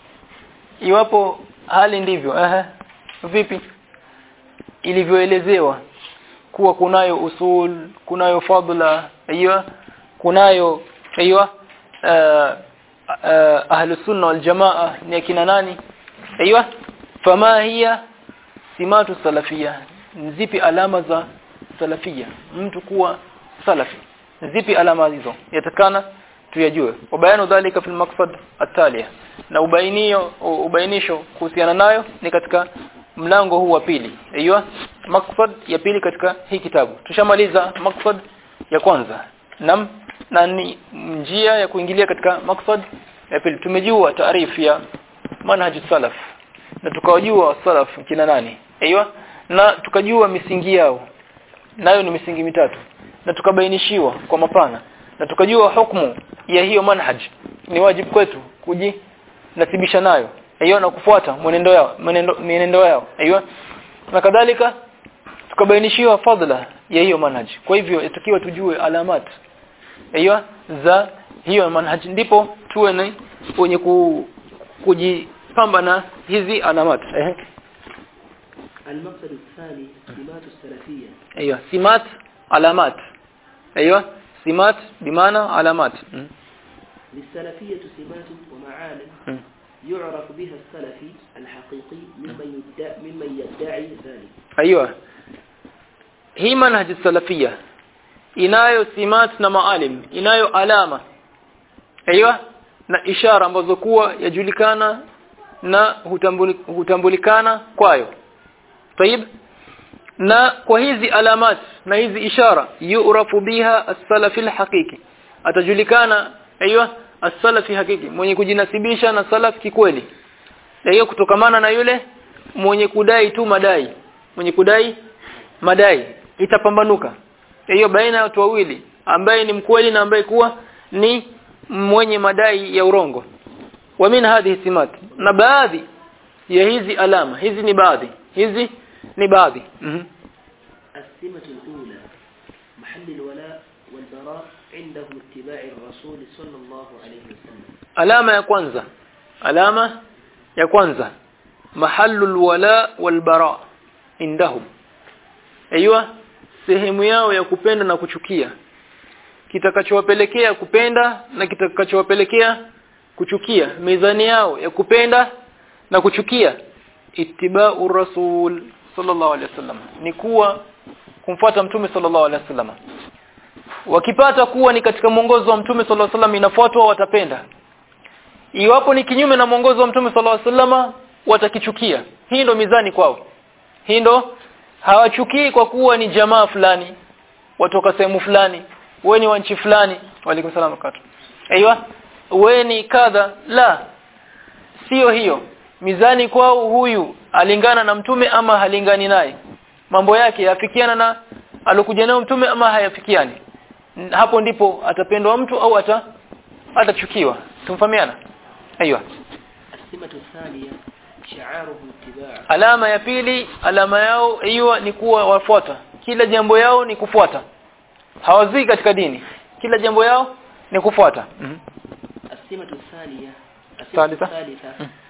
iwapo hali ndivyo eh vipi ilivyoelezewa kuwa kunayo usul kunayo fadla hiyo kunayo hiyo uh, uh, ahlus sunna wal jamaa ni akina nani hiyo fama hiya simatu salafia zipi alama za salafia mtu kuwa salafi zipi alama hizo yatakana tuyajue wabayanu dhalika fil maqsad atalia na ubainio ubainisho kuhusiana nayo ni katika mlango huu wa pili aiyo maqsad ya pili katika hii kitabu tushamaliza maqsad ya kwanza nam na ni njia ya kuingilia katika maqsad ya pili tumejua taarifu ya manhaj salaf na tukawajua salaf kina nani aiyo na tukajua misingi yao nayo ni misingi mitatu na tukabainishiwa kwa mapana na tukajua hukumu ya hiyo manhaj ni wajibu kwetu kujinasibisha nayo aiyo na kufuata mwenendo yao mwenendo mienendo yao aiyo na kadhalika tukabainishiwa fadla ya hiyo manhaj kwa hivyo itakiwa tujue alamat aiyo za hiyo manhaj ndipo tuwe ni wenye ku, kujipamba na hizi alamat eh المقصد الثاني سمات السلفية ايوه سمات علامات ايوه سمات بمعنى علامات م. للسلفية سمات ومعالم م. يعرف بها السلفي الحقيقي ممن يدعي, ممن يدعي ذلك ايوه hii manhaj salafia inayo simat na maalim inayo alama aiywa na ishara ambazo kuwa yajulikana na hutambuli, hutambulikana kwayo طيب na kwa hizi alamat na hizi ishara yurafu biha as-salafi al-haqiqi atajulikana aiywa as-salafi hakiki mwenye kujinasibisha na salaf kikweli hiyo kutokamana na yule mwenye kudai tu madai mwenye kudai madai itapambanuka hiyo baina ya watu wawili ambaye ni mkweli na ambaye kuwa ni mwenye madai ya urongo wa min hadhihi simat na baadhi ya hizi alama hizi ni baadhi hizi ni baadhi mm -hmm. السمة الأولى محل الولاء والبراء عندهم اتباع الرسول صلى الله عليه وسلم alama ya kwanza alama ya kwanza mahallul wala wal bara indahum aiywa sehemu yao ya kupenda na kuchukia kitakachowapelekea kupenda na kitakachowapelekea kuchukia mizani yao ya kupenda na kuchukia ittiba'u rasul sallallahu alaihi wasallam ni kuwa kumfuata mtume sallallahu alaihi wasallam wakipata kuwa ni katika mwongozo wa mtume sallallahu alaihi wasallam inafuatwa watapenda iwapo ni kinyume na mwongozo wa mtume sallallahu alaihi wasallam watakichukia hii ndo mizani kwao hii ndo hawachukii kwa kuwa ni jamaa fulani watoka sehemu fulani wewe ni wa nchi fulani walikum salaam wakati aiywa wewe ni kadha la sio hiyo mizani kwao huyu alingana na mtume ama halingani naye mambo yake yafikiana na alokuja nayo mtume ama hayafikiani hapo ndipo atapendwa mtu au ata atachukiwa tumfahamiana aiywa السمة الثانية شعاره اتباع alama ya pili alama yao hiyo ni kuwa wafuata kila jambo yao ni kufuata hawazii katika dini kila jambo yao ni kufuata mm -hmm. السمة الثانية السمة الثالثة. الثالثة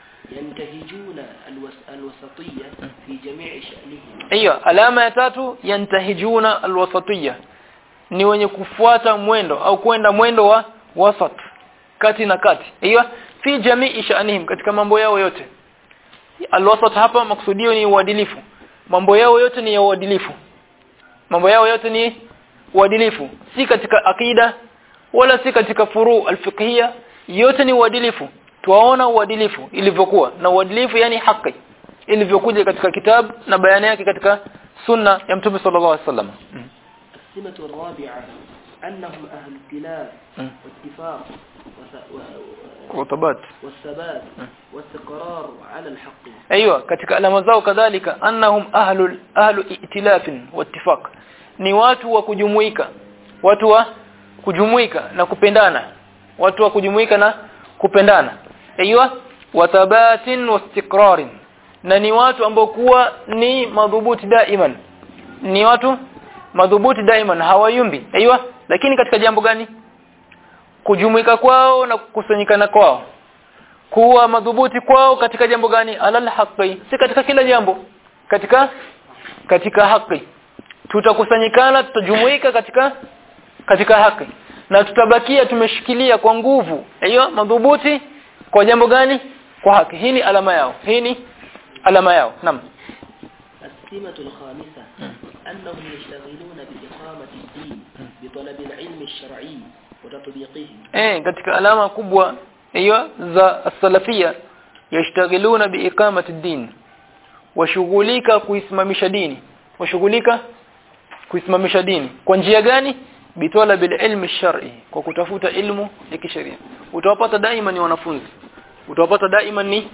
ينتهجون الوس... الوسطية في جميع شأنهم hiyo alama ya tatu yantahijuna alwasatiyya ni wenye kufuata mwendo au kwenda mwendo wa wasat kati na kati hiyo fi jamii sha'anihim katika mambo yao yote alwasat hapa maksudio ni uadilifu mambo yao yote ni ya uadilifu mambo yao yote ni uadilifu si katika akida wala si katika furu alfiqhiyya yote ni uadilifu tuwaona uadilifu ilivyokuwa na uadilifu yani haki ilivyokuja katika kitabu na bayani yake katika sunna ya mtume sallallahu alaihi wasallam السمة الرابعة أنهم أهل ائتلاف مم. واتفاق وث- و- و- utabat والثبات واستقرار على الحق ايوه katika alama zao kadhalika annahum ahlul ahlu itilafin wattifaq ni watu wa kujumuika watu wa kujumuika na kupendana watu wa kujumuika na kupendana aiywa wathabatin wastiqrarin na ni watu ambao kuwa ni madhubuti daiman ni watu madhubuti daiman hawayumbi aiywa lakini katika jambo gani kujumuika kwao na kukusanyikana kwao kuwa madhubuti kwao katika jambo gani alal haqi si katika kila jambo katika katika haki tutakusanyikana tutajumuika katika katika haki na tutabakia tumeshikilia kwa nguvu hiyo madhubuti kwa jambo gani kwa haki hii ni alama yao hii ni alama yao naam السمة الخامسة أنهم يشتغلون بإقامة الدين بطلب العلم الشرعي وتطبيقه eh katika alama kubwa hiyo za salafia yashtagiluna biiqamati din washughulika kuisimamisha dini washughulika kuisimamisha dini kwa njia gani bitwala bil ilmi shar'i kwa kutafuta ilmu ya kisheria utawapata daima ni wanafunzi utawapata daima ni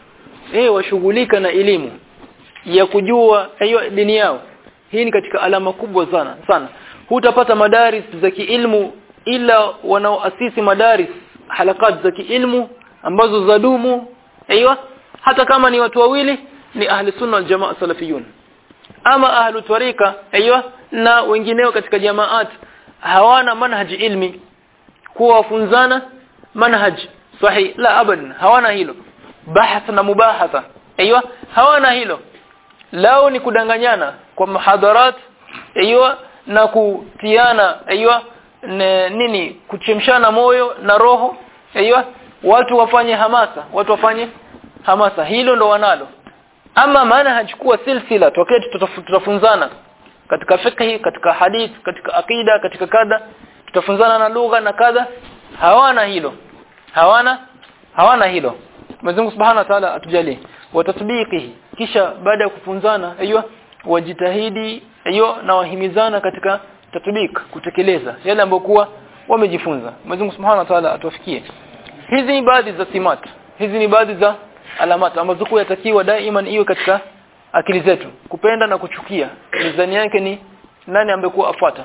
eh washughulika na elimu ya kujua hiyo dini yao hii ni katika alama kubwa sana sana hutapata madaris za kiilmu ila wanaoasisi madaris halakat za kiilmu ambazo zadumu aiywa hata kama ni watu wawili ni ahli sunna wal jamaa salafiyun ama ahlu tariqa aiywa na wengineo katika jamaat hawana manhaji ilmi kuwa wafunzana manhaj sahih la abadan hawana hilo bahath na mubahatha aiywa hawana hilo lao ni kudanganyana kwa muhadharat aiywa na kutiana aiywa ne- nini kuchemshana moyo na roho aiywa watu wafanye hamasa watu wafanye hamasa hilo ndo wanalo ama maana hachukua silsila tokee tutaf- tutafunzana katika fiqh katika hadith katika akida katika kadha tutafunzana na lugha na kadha hawana hilo hawana hawana hilo Mwenyezi Mungu Subhanahu wa Ta'ala atujalie watatbiqihi kisha baada ya kufunzana aiywa wajitahidi aiywa na wahimizana katika tatbik kutekeleza yale ambayo kuwa wamejifunza Mwenyezi Mungu Subhanahu wa Ta'ala atuwafikie hizi ni baadhi za simat hizi ni baadhi za alamat ambazo kwa yatakiwa daima iwe katika akili zetu kupenda na kuchukia mizani yake ni nani ambekuwa afuata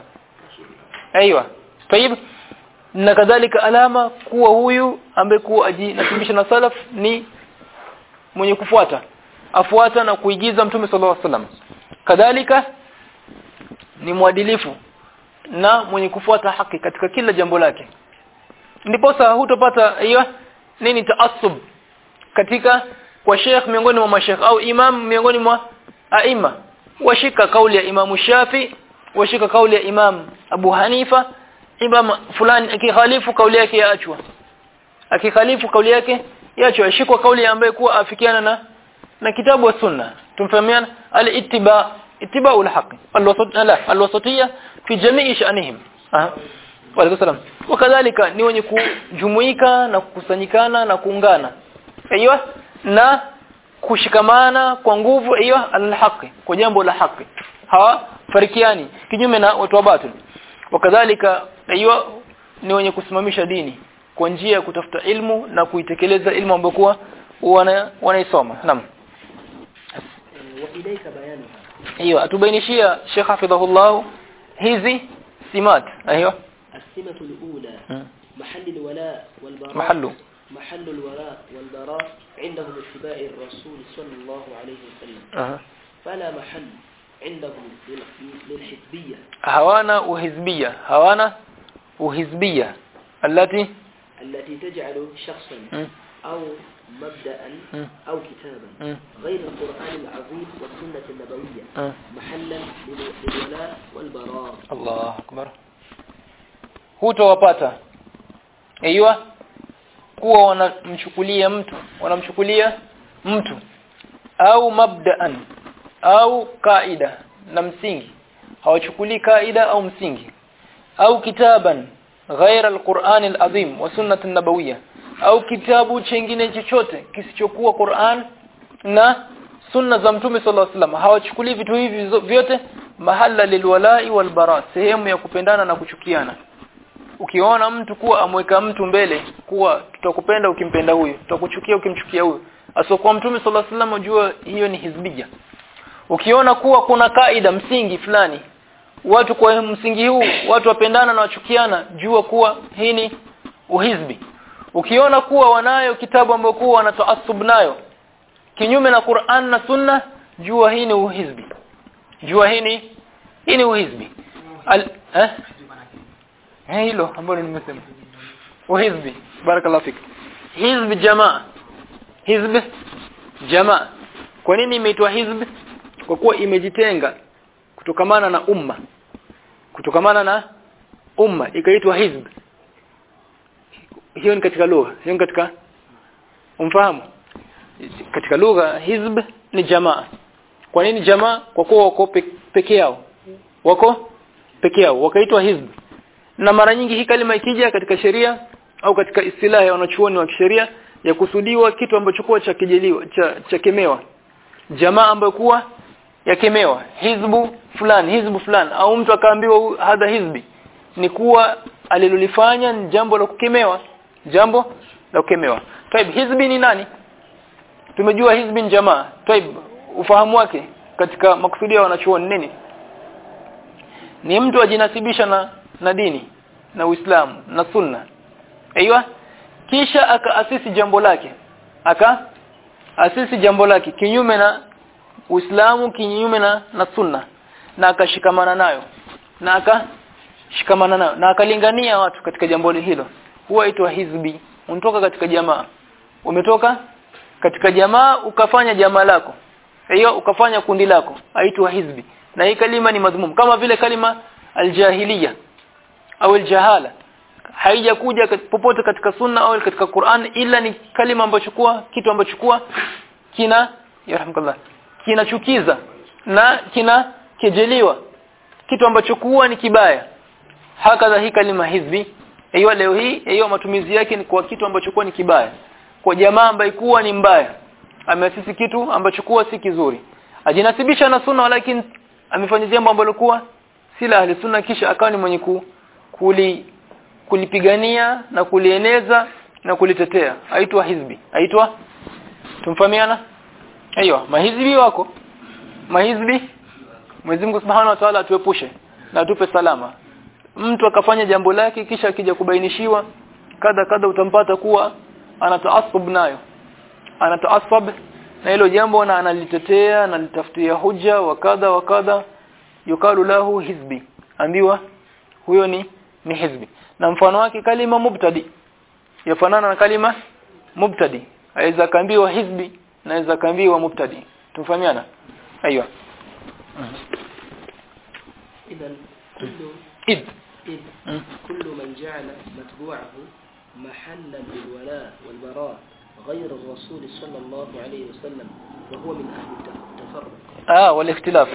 aiywa tayib na kadhalika alama kuwa huyu ambekuwa ajinasibisha na salaf ni mwenye kufuata afuata na kuigiza mtume sallallahu alaihi wasallam kadhalika ni mwadilifu na mwenye kufuata haki katika kila jambo lake ndipo sasa hutopata hiyo nini taassub katika kwa sheikh miongoni mwa mashekh au imam miongoni mwa aima washika kauli ya imam Shafi washika kauli ya imam Abu Hanifa imam fulani akikhalifu kauli yake yaachwa akikhalifu kauli yake yaachwa ashikwa kauli ambaye kuwa afikiana na na kitabu wa sunna tumfahamiana al-ittiba ittiba'u al-haqq al-wasat la al-wasatiyya fi jami'i sha'nihim aha wa alaykum salam wakadhalika ni wenye kujumuika na kukusanyikana na kuungana aiyo na kushikamana kwa nguvu aiyo al-haqq kwa jambo la haki hawa farikiani kinyume na watu wa batil wakadhalika aiyo ni wenye kusimamisha dini kwa njia ya kutafuta ilmu na kuitekeleza ilmu ambayo kuwa wana wanaisoma naam وإليك بيانها hiyo atubainishia Sheikh Hafidhahullah hizi simat ايوه السمة الأولى مم. محل الولاء والبراء محله محل الولاء والبراء عندهم اتباع الرسول صلى الله عليه وسلم أها. فلا محل عندهم لل- للحزبية hawana uhizbia hawana uhizbia التي التي تجعل شخصا مم. أو مبدأ مم. أو كتابا مم. غير القرآن العظيم والسنة النبوية مم. محلا لل- للولاء والبراء Allah akbar hutowapata aiywa kuwa wanamchukulia mtu wanamchukulia mtu au mabdaan au kaida na msingi hawachukulii kaida au msingi au kitaban ghaira alquran alazim wa sunnah nabawiyya au kitabu chengine chochote kisichokuwa Qur'an na sunna za mtume sallallahu alaihi wasallam hawachukulii vitu hivi zo- vyote mahala lilwala'i walbara sehemu ya kupendana na kuchukiana ukiona mtu kuwa amweka mtu mbele kuwa tutakupenda ukimpenda huyu tutakuchukia ukimchukia huyu asokuwa mtume sallallahu alaihi wasallam jua hiyo ni hizbia ukiona kuwa kuna kaida msingi fulani watu kwa msingi huu watu wapendana na wachukiana jua kuwa hii ni uhizbi ukiona kuwa wanayo kitabu ambayo kuwa wanataasub nayo kinyume na Qur'an na Sunna jua hii ni uhizbi jua hii ni hii ni uhizbi Al, eh? Eh, hilo ambalo nimesema uhizbi barakallahu fik hizbi jamaa hizbi jamaa kwa nini imeitwa hizbi kwa kuwa imejitenga kutokamana na umma kutokamana na umma ikaitwa hizb hiyo ni katika lugha hiyo ni katika umfahamu katika lugha hizb ni jamaa kwa nini jamaa kwa kuwa wako pe- peke yao wako peke yao wakaitwa hizb na mara nyingi hii kalima ikija katika sheria au katika istilahi ya wanachuoni wa kisheria ya kusudiwa kitu ambacho kuwa cha kijeliwa cha, cha kemewa jamaa ambayo kuwa yakemewa hizbu fulani hizbu fulani au mtu akaambiwa hu- hadha hizbi ni kuwa alilolifanya ni jambo la kukemewa jambo la kukemewa taib hizbi ni nani tumejua hizbi ni jamaa taib ufahamu wake katika makusudia ya wanachuoni nini ni mtu ajinasibisha na na dini na Uislamu na Sunna aiywa kisha akaasisi jambo lake aka asisi jambo lake kinyume na Uislamu kinyume na na Sunna na akashikamana nayo na akashikamana nayo na akalingania watu katika jambo hilo huwa itwa hizbi unatoka katika jamaa umetoka katika jamaa ukafanya jamaa lako hiyo ukafanya kundi lako aitwa hizbi na hii kalima ni madhmum kama vile kalima aljahiliya au aljahala haijakuja kat- popote katika sunna au katika Qur'an ila ni kalima ambacho kuwa kitu ambacho kuwa kina yarhamkallah kinachukiza na kina kejeliwa kitu ambacho kuwa ni kibaya hakadha hii kalima hizbi hiyo leo hii hiyo matumizi yake ni kwa kitu ambacho kuwa ni kibaya kwa jamaa ambaye kuwa ni mbaya ameasisi kitu ambacho kuwa si kizuri ajinasibisha na sunna lakini amefanya jambo ambalo kuwa si la ahli sunna kisha akawa ni mwenye ku, kuli kulipigania na kulieneza na kulitetea aitwa hizbi aitwa tumfahamiana aiyo mahizbi wako mahizbi Mwenyezi Mungu Subhanahu wa Ta'ala atuepushe na atupe salama mtu akafanya jambo lake kisha akija kubainishiwa kadha kadha utampata kuwa anataasub nayo anataasab na hilo jambo na analitetea na litafutia hujja wa kadha wa kadha yukalu lahu hizbi ambiwa huyo ni ni hizbi na mfano wake kalima mubtadi yafanana na kalima mubtadi aweza kaambiwa hizbi na aweza kaambiwa mubtadi tumfahamiana aiywa إذا كل id إذ مم. كل من جعل متبوعه محلا للولاء والبراء غير الرسول صلى الله عليه وسلم وهو من أهل التفرق ah wal ikhtilaf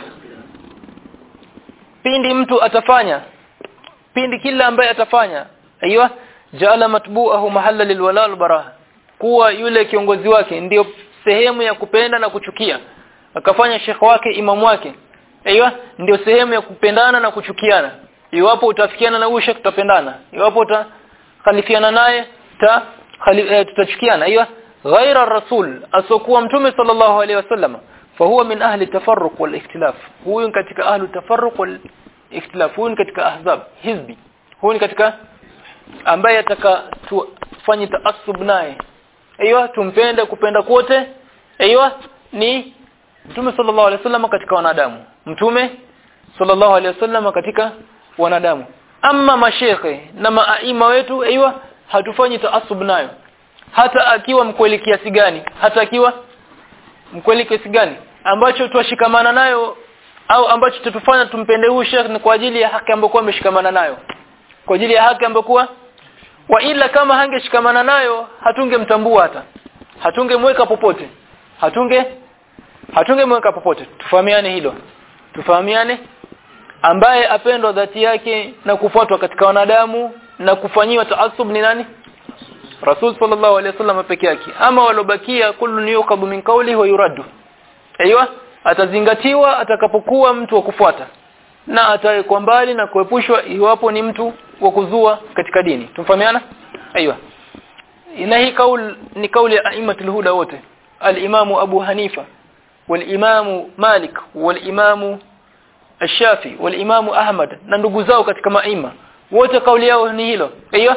pindi mtu atafanya pindi kila ambaye atafanya aiywa jaala matbu'ahu mahalla lilwala walbara kuwa yule kiongozi wake ndiyo sehemu ya kupenda na kuchukia akafanya shekhi wake imamu wake aiywa ndio sehemu ya kupendana na kuchukiana iwapo utafikiana na huyo shekhi tutapendana iwapo utakhalifiana naye ta khali, eh, tutachukiana aiywa ghaira rasul asokuwa mtume sallallahu alaihi wasallam fahuwa min ahli tafarruq wal ikhtilaf huyu katika ahli tafarruq wal ikhtilaf huyu katika ahzab hizbi huyu katika ambaye ataka tufanye taassub naye aiywa tumpende kupenda kwote aiywa ni mtume sallallahu alaihi wasallam katika wanadamu mtume sallallahu alaihi wasallam katika wanadamu ama mashekhe na maaima wetu aiywa hatufanyi taassub nayo hata akiwa mkweli kiasi gani hata akiwa mkweli kiasi gani ambacho tuwashikamana nayo au ambacho tutufanya tumpende huyu Sheikh ni kwa ajili ya haki ambayo ameshikamana nayo kwa ajili ya haki ambayo wa ila kama hangeshikamana nayo hatungemtambua hata hatungemweka popote hatunge hatungemweka popote tufahamiane hilo tufahamiane ambaye apendwa dhati yake na kufuatwa katika wanadamu na kufanyiwa taasub ni nani Rasul sallallahu alaihi wasallam peke yake ama walobakia kullu yuqabu min qawli wa yuraddu aiywa atazingatiwa atakapokuwa mtu wa kufuata na atawekwa mbali na kuepushwa iwapo ni mtu wa kuzua katika dini tumfahamiana aiywa na hii kaul ni kauli ya aimatul huda wote al-imamu Abu Hanifa wal-imamu Malik wal-imamu Ash-Shafi wal-imamu Ahmad na ndugu zao katika maima wote kauli yao ni hilo aiywa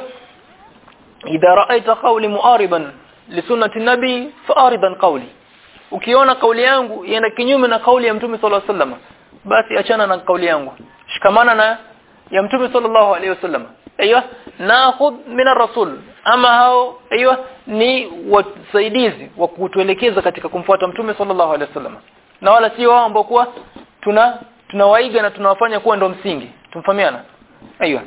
idha ra'aita qawli mu'ariban li sunnati nabi fa'aridan qawli ukiona kauli yangu ienda kinyume na kauli ya mtume sallallahu alaihi wasallam basi achana na kauli yangu shikamana na ya mtume sallallahu alaihi wasallam aiywa nakhudh min ar-rasul ama hao aiywa ni wasaidizi wa kutuelekeza katika kumfuata mtume sallallahu alaihi wasallam na wala sio wao ambao kuwa tuna tunawaiga na tunawafanya kuwa ndo msingi tumfahamiana aiywa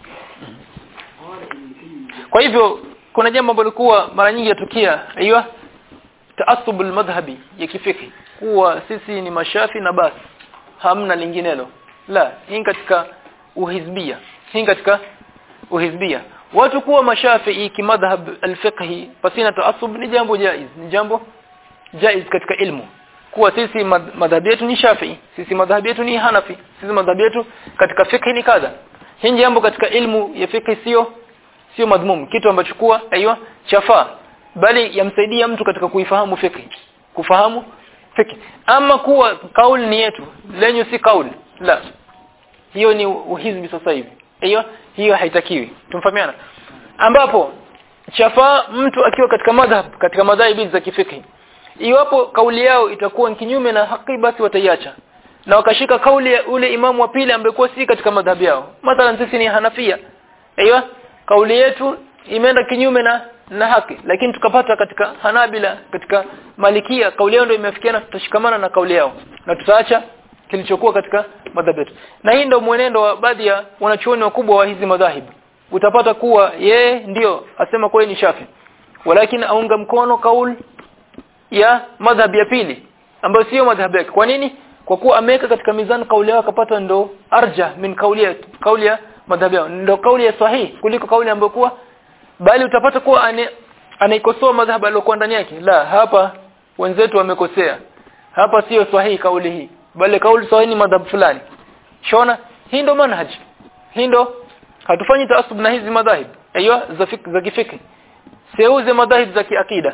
kwa hivyo kuna jambo ambalo kuwa mara nyingi yatukia aiywa taasub almadhhabi ya kifiki kuwa sisi ni mashafi na basi hamna linginelo la hii katika uhizbia hii katika uhizbia watu kuwa mashafi kimadhhab alfiqhi pasina taasub ni jambo jaiz ni jambo jaiz katika ilmu kuwa sisi madhhabi yetu ni shafi sisi madhhabi yetu ni hanafi sisi madhhabi yetu katika fiqh ni kadha hii jambo katika ilmu ya fiqh sio sio madhmum kitu ambacho kuwa aiywa chafaa bali yamsaidia mtu katika kuifahamu fiqh kufahamu fiqh ama kuwa kauli ni yetu lenye si kauli la hiyo ni uhizbi sasa hivi hiyo hiyo haitakiwi tumfahamiana ambapo chafaa mtu akiwa katika madhhab katika madhahibi za kifiki iwapo kauli yao itakuwa kinyume na haki basi wataiacha na wakashika kauli ya ule imamu wa pili ambaye kwa si katika madhhabi yao mathalan sisi ni Hanafia aiywa kauli yetu imeenda kinyume na na haki lakini tukapata katika Hanabila katika Malikia kauli yao ndio imefikiana tutashikamana na kauli yao na tutaacha kilichokuwa katika madhhabi yetu na hii ndio mwenendo wa baadhi ya wanachuoni wakubwa wa hizi madhahibu utapata kuwa yeye ndio asema kwa ni Shafi walakin aunga mkono kauli ya madhhabi ya pili ambayo sio madhhabi yake kwa nini kwa kuwa ameweka katika mizani kauli yao akapata ndo arja min kauli ya kauli ya madhhabi yao ndo kauli ya sahihi kuliko kauli ambayo kuwa bali utapata kuwa ane, anaikosoa madhhabu aliyokuwa ndani yake la hapa wenzetu wamekosea hapa sio sahihi kauli hii bali kauli sahihi ni madhhabu fulani shona hii ndo manhaj hii ndo hatufanyi taasub na hizi madhahib aiywa za fik, za kifiki seuze madhahib za kiakida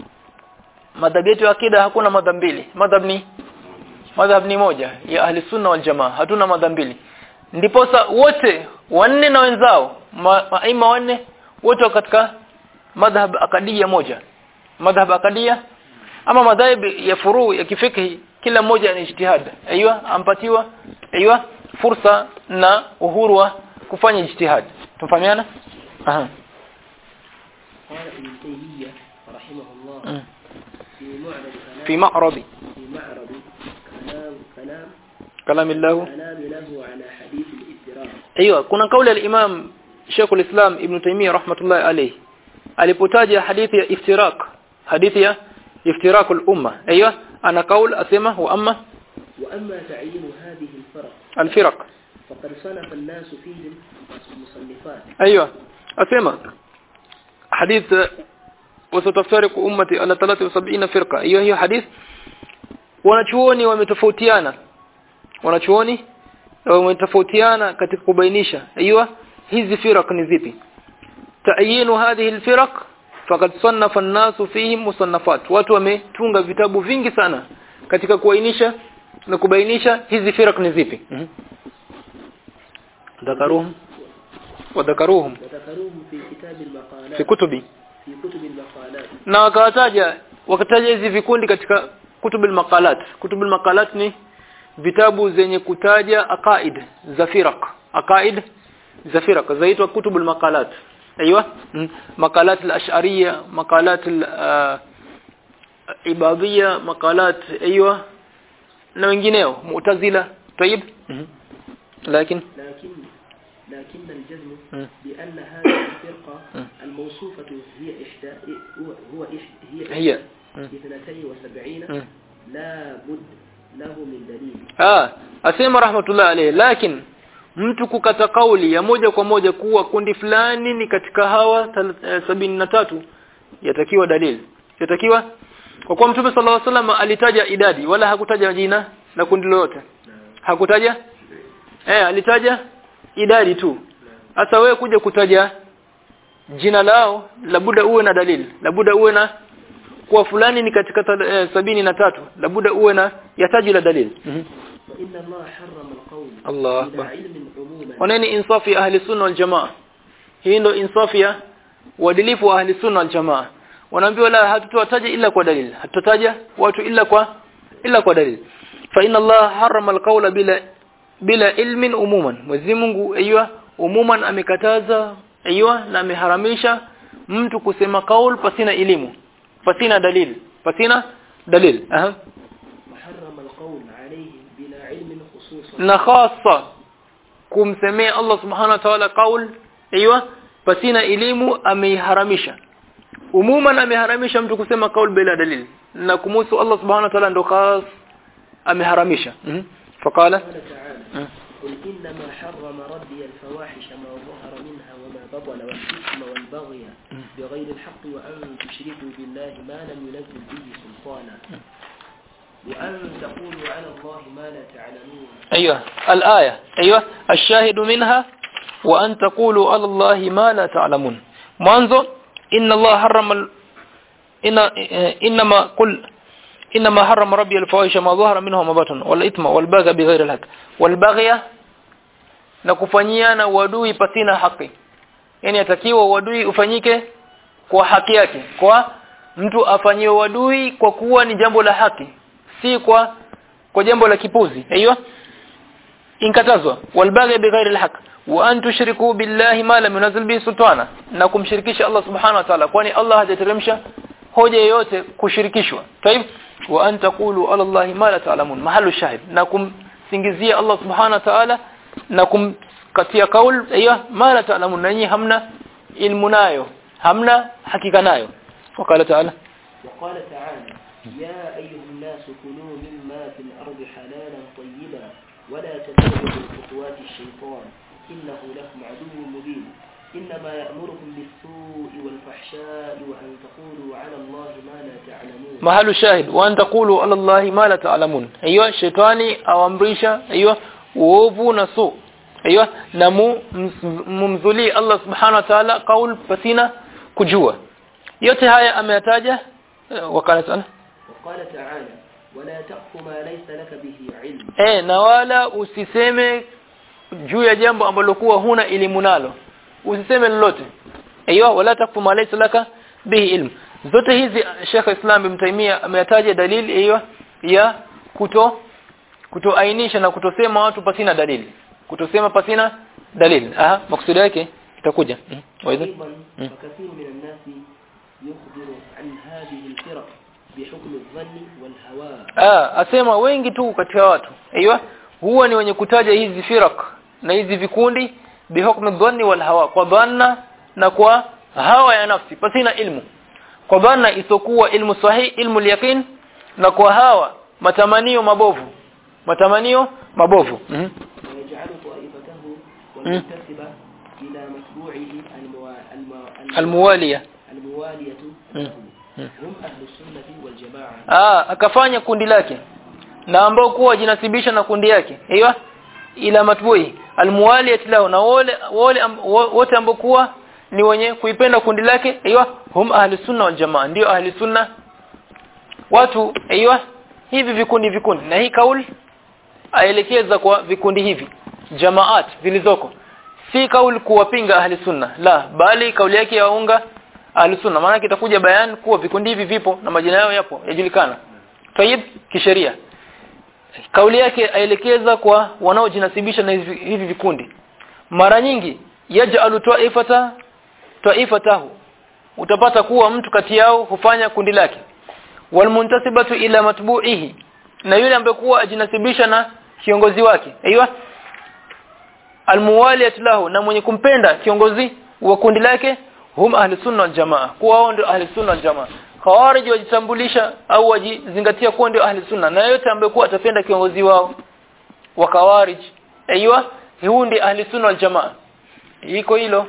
madhhabu yetu ya akida hakuna madhhab mbili madhhab ni madhhab ni moja ya ahli sunna wal jamaa hatuna madhhab mbili ndiposa wote wanne na wenzao maima ma wanne wote katika madhhab akadia moja madhhab akadia ama madhhab ya furu ya kifiki kila mmoja ni ijtihad aiywa ampatiwa aiywa fursa na uhuru wa kufanya ijtihad tumfahamiana aha قال ابن تيمية رحمه الله Mm. في معرض كلام في معرض في معرض كلام كلام كلام الله كلام له على حديث الاضطراب ايوه kuna kauli ya Imam Sheikh al-Islam Ibn Taymiyyah rahmatullahi alayhi alipotaja hadithi ya iftirak hadithi ya iftirak al-umma ايوه ana kaul asema wa amma وأما تعيين هذه الفرق alfiraq فقد صنف الناس فيهم مصنفات ايوه asema hadith wasataftariqu ummati ala 73 firqa hiyo hiyo hadith wanachuoni wametofautiana wanachuoni wametofautiana katika kubainisha aiywa hizi firaq ni zipi ta'yinu hadhihi alfiraq faqad sannafa an-nasu fihim musannafat watu wametunga vitabu vingi sana katika kuainisha na kubainisha hizi firaq ni zipi dhakaruhum wadhakaruhum وذكروهم في كتاب المقالات fi kutubi في كتب المقالات na wakawataja wakataja hizi vikundi katika kutubul maqalat kutubul maqalat ni vitabu zenye kutaja aqaid za firaq aqaid za firaq zaitwa kutubul maqalat ايوه mm. maqalat al-ash'ariyya maqalat al-ibadiyya maqalat ايوه na wengineo mu'tazila طيب لكن لكن لكن الجزم مم. بأن هذه الفرقة مم. الموصوفة هي إحدى هو هو إح- هي هي. مم. اثنتين وسبعين مم. لا بد له من دليل Ah, asema rahmatullah alayhi lakini mtu kukata kauli ya moja kwa moja kuwa kundi fulani ni katika hawa tal- eh, sabini na tatu yatakiwa dalili yatakiwa kwa kuwa mtume sallallahu alaihi wasallam alitaja idadi wala hakutaja jina la kundi lolote hakutaja eh alitaja idadi tu sasa wewe kuja kutaja jina lao labuda uwe na dalili labuda uwe na kuwa fulani ni katika tal- eh, sabini na tatu labuda uwe na yataji la dalili mm وإن الله حرم القول الله بلا أكبر. علم عموما waneni insafi ya ahli sunna wal jamaa hii ndio insafi ya uadilifu wa ahli sunna wal jamaa wanaambiwa la hatutataja illa kwa dalili hatutataja watu illa kwa illa kwa dalili fa inna Allah harrama alqawla bila bila ilmin umuman Mwenyezi Mungu aiywa umuman amekataza aiywa na ameharamisha mtu kusema kaul pasina elimu pasina dalili pasina dalili aha وحرم القول عليه بلا علم خصوصا na khasa kumsemea Allah subhanahu wa ta'ala qaul aiywa pasina elimu ameiharamisha umuman ameharamisha mtu kusema kaul bila dalili na kumuhusu Allah subhanahu wa ta'ala ndo khas ameharamisha mhm faqala قال تعالى Mhm. قل إنما حرم ربي الفواحش ما ظهر منها وما بطن والإثم والبغي بغير الحق وأن تشركوا بالله ما لم ينزل به سلطانا وأن تقولوا على الله ما لا تعلمون ايوه الايه ايوه الشاهد منها وان تقولوا على الله ما لا تعلمون mwanzo inna Allah harrama al- inna eh, inma qul inma harrama rabbi al-fawahisha ma dhahara minha ma batan wal ithma wal baghy bighayri al-haq wal baghya na kufanyiana uadui pasina haki yani atakiwa uadui ufanyike kwa haki yake kwa mtu afanyiwe uadui kwa kuwa ni jambo la haki si kwa kwa jambo la kipuzi aiyo inkatazwa walbaghi bighairi alhaq wa an tushriku billahi ma lam yunzil bihi sultana na kumshirikisha Allah subhanahu wa ta'ala kwani Allah hajateremsha hoja yoyote kushirikishwa طيب wa an taqulu ala Allah ma la ta'lamun mahallu shahid na kumsingizia Allah subhanahu wa ta'ala na kumkatia kaul aiyo ma la ta'lamun nanyi hamna ilmu nayo hamna hakika nayo wakala ta'ala وقال تعالى يا أيها الناس كلوا مما في الأرض حلالا طيبا ولا تتبعوا خطوات الشيطان إنه لكم عدو مبين إنما يأمركم بالسوء والفحشاء وأن تقولوا على الله ما لا تعلمون mahalu shahid wa an taqulu ala allahi ma la ta'lamun aiyo shetani awamrisha aiyo uovu na su aiyo na mu- ms- mumzuli Allah subhanahu wa ta'ala qaul pasina kujua yote haya ameyataja eh, wakala sana وقال تعالى ولا تقف ما ليس لك به علم eh na wala usiseme juu ya jambo ambalo kuwa huna elimu nalo usiseme lolote aiyo wala takfu ma laysa laka bihi ilm zote hizi Sheikh Islam Ibn Taymiyyah ameyataja dalili hiyo ya kuto kutoainisha na kutosema watu pasina dalili kutosema pasina dalili aha maksudi yake itakuja Mhm. waidha أيضا مم. فكثير من الناس يخبر عن هذه الفرق بحكم الظن والهوى ah asema wengi tu katika watu aiyo huwa ni wenye kutaja hizi firak na hizi vikundi bihukmi dhanni wal hawa kwa dhanna na kwa hawa ya nafsi pasina ilmu kwa dhanna isokuwa ilmu sahihi ilmu yaqin na kwa hawa matamanio mabovu matamanio mabovu mm -hmm. ويجعل طائفته والمنتسبة إلى متبوعه الموا- الموا- almuwalia الموالية مم. له مم. هم أهل السنة والجماعة ah akafanya kundi lake na ambao kuwa jinasibisha na kundi yake hiyo ila matbui almuwaliyat lahu na wale wale am- wo- wote ambao kuwa ni wenye kuipenda kundi lake hiyo hum ahli sunna wal jamaa ndio ahli sunna watu hiyo hivi vikundi vikundi na hii kauli aelekeza kwa vikundi hivi jamaat zilizoko si kauli kuwapinga ahli sunna la bali kauli yake yaunga ahli sunna maana itakuja bayan kuwa vikundi hivi vipo na majina yao yapo yajulikana tayib kisheria kauli yake aelekeza kwa wanaojinasibisha na hivi, hivi vikundi mara nyingi yaj'alu ta'ifata ta'ifatahu utapata kuwa mtu kati yao hufanya kundi lake walmuntasibatu ila matbu'ihi na yule ambaye kuwa ajinasibisha na kiongozi wake aiywa almuwaliyat lahu na mwenye kumpenda kiongozi wa kundi lake hum ahli sunna wal jamaa kuwa wao ndio ahli sunna wal jamaa khawarij wajitambulisha au wajizingatia kuwa ndio ahli sunna na yote ambaye kuwa atapenda kiongozi wao wa khawarij aiywa huu ndio ahli sunna wal jamaa iko hilo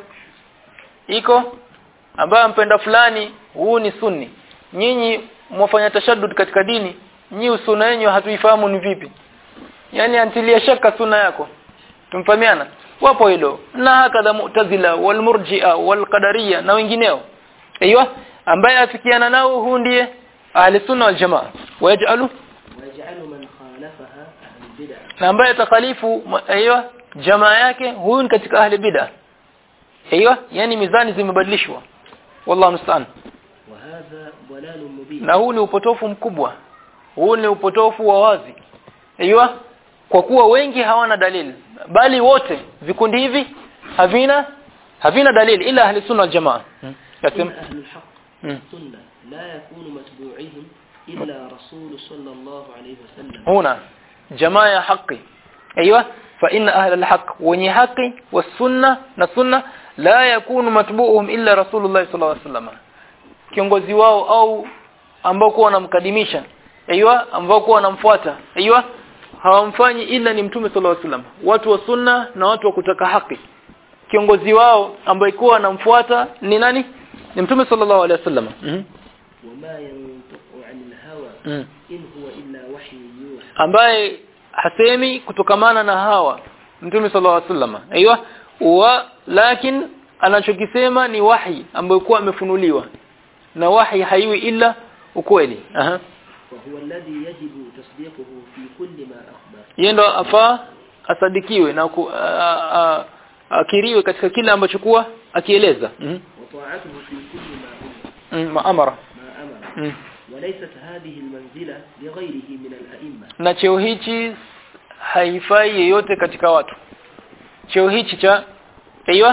iko ambaye ampenda fulani huu ni sunni nyinyi mwafanya tashaddud katika dini nyi usuna yenu hatuifahamu ni vipi yani antilia shaka sunna yako tumfahamiana wapo hilo na hakadha mu'tazila wal murji'a wal qadariyya na wengineo aiywa ambaye afikiana nao huu ndiye ahli sunna wal jamaa waj'alu ويجعل من خالفها أهل البدع na ambaye takhalifu aiywa jamaa yake huyu ni katika ahli bid'ah aiywa yani mizani zimebadilishwa wallahu musta'an وهذا ضلال مبين na huu ni upotofu mkubwa huu ni upotofu wa wazi aiywa kwa kuwa wengi hawana dalili bali wote vikundi hivi havina havina dalili ila ahli sunna wal jamaa hmm. هم Yasim. أهل الحق مم. والسنة لا يكون متبوعهم إلا رسول صلى الله عليه وسلم هنا jamaa ya haki aiywa fa inna ahla alhaq wenye haki wasunna na sunna la yakunu matbu'uhum illa rasulullah sallallahu alaihi wasallam kiongozi wao au ambao kwa wanamkadimisha aiywa ambao kwa wanamfuata aiywa hawamfanyi ila ni mtume sallallahu alaihi wasallam watu wa sunna na watu wa kutaka haki kiongozi wao ambaye kwa anamfuata ni nani ni mtume sallallahu alaihi wasallam mhm وما ينطق عن الهوى mm. إن هو إلا وحي يوحى ambaye hasemi kutokamana na hawa mtume sallallahu alaihi wasallam aiywa wa lakin anachokisema ni wahi ambayo kwa amefunuliwa na wahi haiwi ila ukweli aha وهو الذي يجب تصديقه في كل ما أخبر yeye ndo afaa asadikiwe na ku, a, a, akiriwe katika kila ambacho kuwa akieleza mhm وطاعته في كل ما أمر mm, maamara ما أمر mm. وليست هذه المنزلة لغيره من الأئمة na cheo hichi haifai yeyote katika watu cheo hichi cha aiywa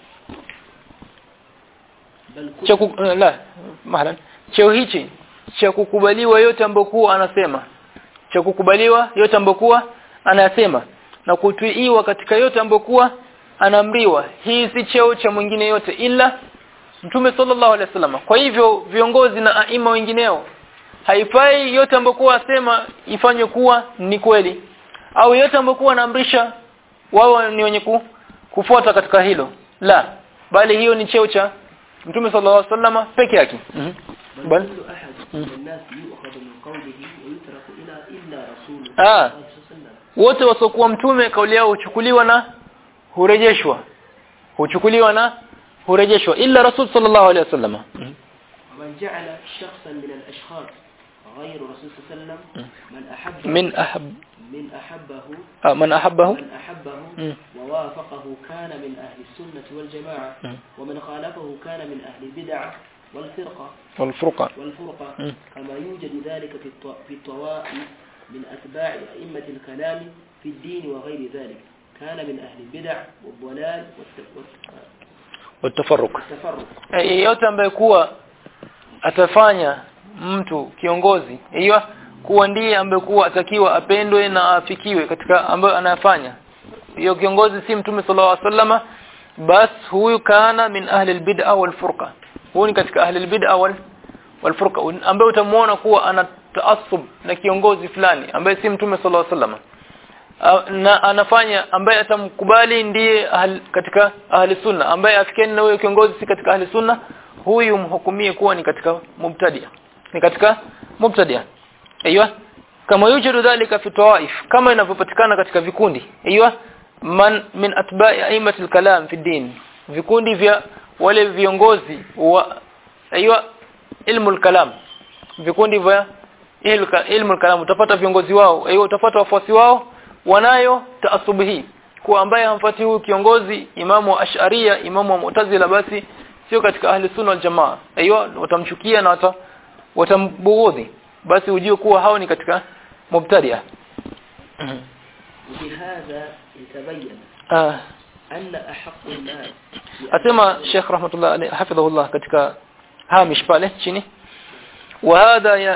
بل كل cha ku, uh, la mahlan cheo hichi cha kukubaliwa yote ambokuwa anasema cha kukubaliwa yote ambokuwa anasema na kutiiwa katika yote ambokuwa anaamriwa hii si cheo cha mwingine yote ila mtume sallallahu alaihi wasallam kwa hivyo viongozi na aima wengineo haifai yote ambokuwa asema ifanywe kuwa ni kweli au yote ambokuwa anaamrisha wao ni wenye ku, kufuata katika hilo la bali hiyo ni cheo cha mtume sallallahu alaihi wasallam peke yake mm بل بل كل أحد من الناس يؤخذ من قوله ويترك إلى إلا رسول آه. الله صلى الله عليه وسلم wote wasokuwa mtume kauli yao huchukuliwa na hurejeshwa huchukuliwa na hurejeshwa illa rasul sallallahu alaihi wasallam ومن جعل شخصا من الأشخاص غير رسول صلى الله عليه وسلم من أحبه min ahab من أحبه ah, man ahabbahu من أحبه مم. ووافقه كان من أهل السنة والجماعة مم. ومن خالفه كان من أهل البدع والفرقة wal furqa والفرقة مم. كما يوجد ذلك في الط- في الطوائف من أتباع أئمة الكلام في الدين وغير ذلك كان من أهل البدع والضلال والت- والت- watafarruq والتفرق yeyote ambaye kuwa atafanya mtu kiongozi hiyo kuwa ndiye ambaye kuwa atakiwa apendwe na afikiwe katika ambayo anayafanya hiyo kiongozi si mtume sallallahu alaihi wasallama bas huyu kana min ahli albid'a wal furqa huyu ni katika ahli albid'a wal wal furqa ambaye utamuona kuwa ana taasub na kiongozi fulani ambaye si mtume sallallahu alaihi wasallam na anafanya ambaye atamkubali ndiye ahl, katika ahli sunna ambaye afikiani na huyo kiongozi si katika ahli sunna huyu mhukumie kuwa ni katika mubtadia ni katika mubtadia aiywa kama yujidu dhalika fi tawaif kama inavyopatikana katika vikundi aiywa man min atba'i aimatil kalam fi din vikundi vya wale viongozi wa aiywa ilmu kalam vikundi vya ilmu kalam utapata viongozi wao aiywa utapata wafuasi wao wanayo taasubu hii kwa ambaye hamfuati huyu kiongozi imamu wa ash'aria imamu wa mu'tazila basi sio katika ahli sunna wal jamaa aiywa watamchukia na wata, watambughudhi basi ujue kuwa hao ni katika mubtadia وبهذا يتبين ah أن أحق الناس asema Sheikh rahmatullah alayhi hafidhahullah katika hamish pale chini wa hadha ya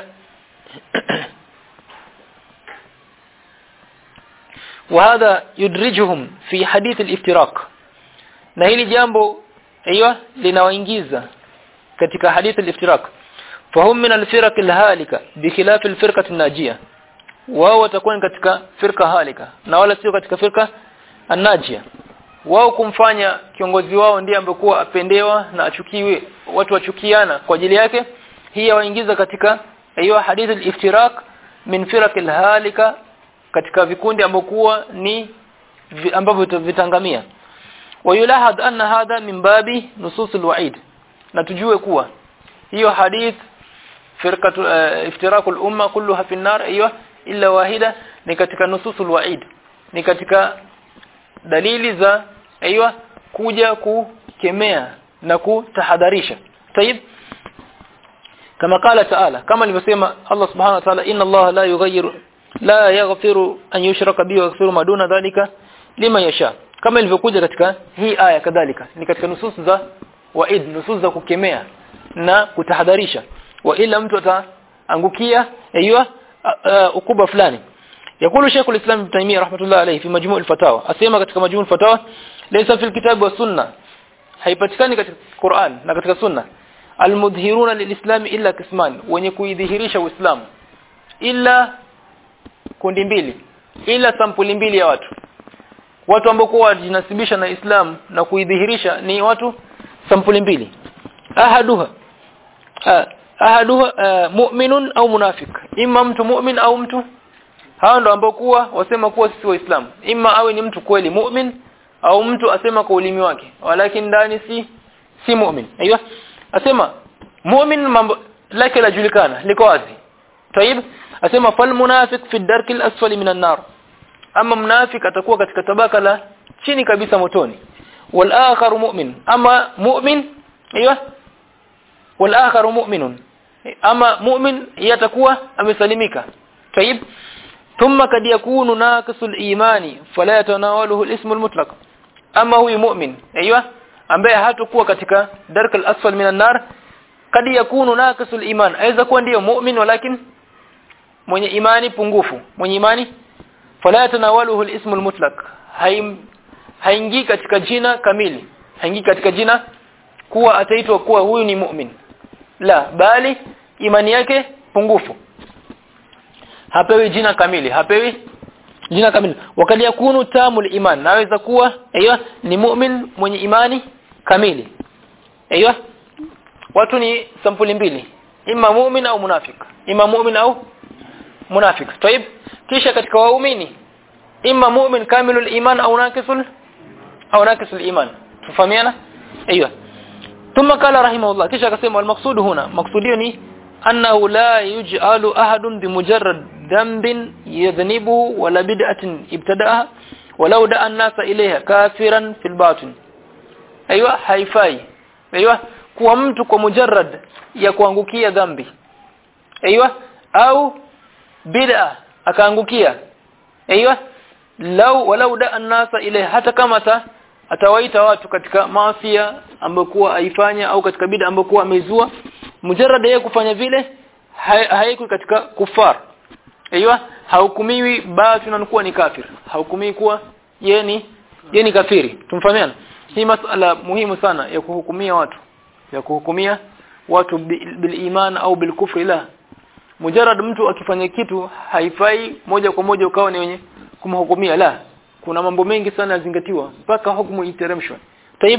وهذا يدرجهم في حديث الافتراق na hili jambo aiywa linawaingiza katika hadith al-iftiraq fahum min al-firaq al-halika bikhilaf al-firqa an-najiyah wao watakuwa katika firqa halika na wala sio katika firqa an-najiyah wao kumfanya kiongozi wao ndiye ambekuwa apendewa na achukiwe watu wachukiana kwa ajili yake hii yawaingiza katika hiyo hadith al-iftiraq min firaq al-halika katika vikundi ambokuwa ni vi, ambavyo vitangamia wayulahad anna hadha min babi nusus al-wa'id na tujue kuwa hiyo hadith firqatu uh, iftiraq al-umma kulluha fi an-nar aywa illa wahida ni katika nusus al-wa'id ni katika dalili za aiywa kuja kukemea na kutahadharisha tayib kama qala ta'ala kama alivyosema Allah subhanahu wa ta'ala inna Allah la yughayyiru la yaghfiru an yushraka bihi wa yaghfiru ma duna dhalika liman yasha kama ilivyokuja katika hii aya kadhalika ni katika nusus za waid nusus za kukemea na kutahadharisha wa ila mtu ataangukia aiywa ukuba fulani يقول شيخ الإسلام ابن تيمية رحمة الله عليه في مجموع الفتاوى أسيما katika مجموع الفتاوى ليس في الكتاب والسنة haipatikani katika Qur'an na katika Sunna almudhhiruna lilislam illa kisman wenye kuidhihirisha Uislamu illa kundi mbili ila sampuli mbili ya watu watu ambao kwa wajinasibisha na Islam na kuidhihirisha ni watu sampuli mbili ahaduha ahaduha mu'minun au munafik imma mtu mu'min au mtu hao ndo ambao kuwa wasema kuwa sisi waislamu imma awe ni mtu kweli mu'min au mtu asema kwa ulimi wake walakin ndani si si mu'min aiywa asema mu'min mambo lake lajulikana liko wazi tayib asema fal munafiq fi darki al-asfali minan nar ama mnafik atakuwa katika tabaka la chini kabisa motoni wal akhar mu'min ama mu'min aiywa wal akhar mu'minun ama mu'min yatakuwa amesalimika tayib ثم قد يكون ناقص الايمان فلا يتناوله الاسم المطلق اما هو مؤمن ايوه ambaye hatakuwa katika dark al-asfal min an-nar kad yakunu naqisul iman aweza kuwa ndiyo mu'min walakin mwenye imani pungufu mwenye imani fala yatanawaluhu al-ism al-mutlaq haingii katika jina kamili haingii katika jina kuwa ataitwa kuwa huyu ni mu'min la bali imani yake pungufu hapewi jina kamili hapewi jina kamili wakati yakunu tamul iman naweza kuwa aiyo ni mu'min mwenye imani kamili aiyo watu ni sampuli mbili imma mu'min au munafik imma mu'min au munafik طيب kisha katika waumini imma mu'min kamilul iman au naqisul au naqisul iman tufahamiana aiyo ثم قال رحمه الله kisha akasema المقصود هنا مقصودي ni أنه لا يجعل أحد بمجرد ذنب يذنبه ولا بدعة ابتدأها ولو دعا الناس إليها كافرا في الباطن أيوة haifai أيوة kuwa mtu kwa mujarrad ya kuangukia dhambi aiywa au bid'a akaangukia aiywa lau walau da annasa ile hata kama ta atawaita watu katika maafia ambayo kuwa aifanya au katika bid'a ambayo kuwa amezua mujarrad yeye kufanya vile haiko katika kufar aiywa hahukumiwi basi anakuwa ni kafir hahukumiwi kuwa yeye ni yeye ni kafiri tumfahamiana hii masala muhimu sana ya kuhukumia watu ya kuhukumia watu bil iman au bil kufri la mujarrad mtu akifanya kitu haifai moja kwa moja ukawa ni wenye kumhukumia la kuna mambo mengi sana yazingatiwa mpaka hukumu iteremshwe tayib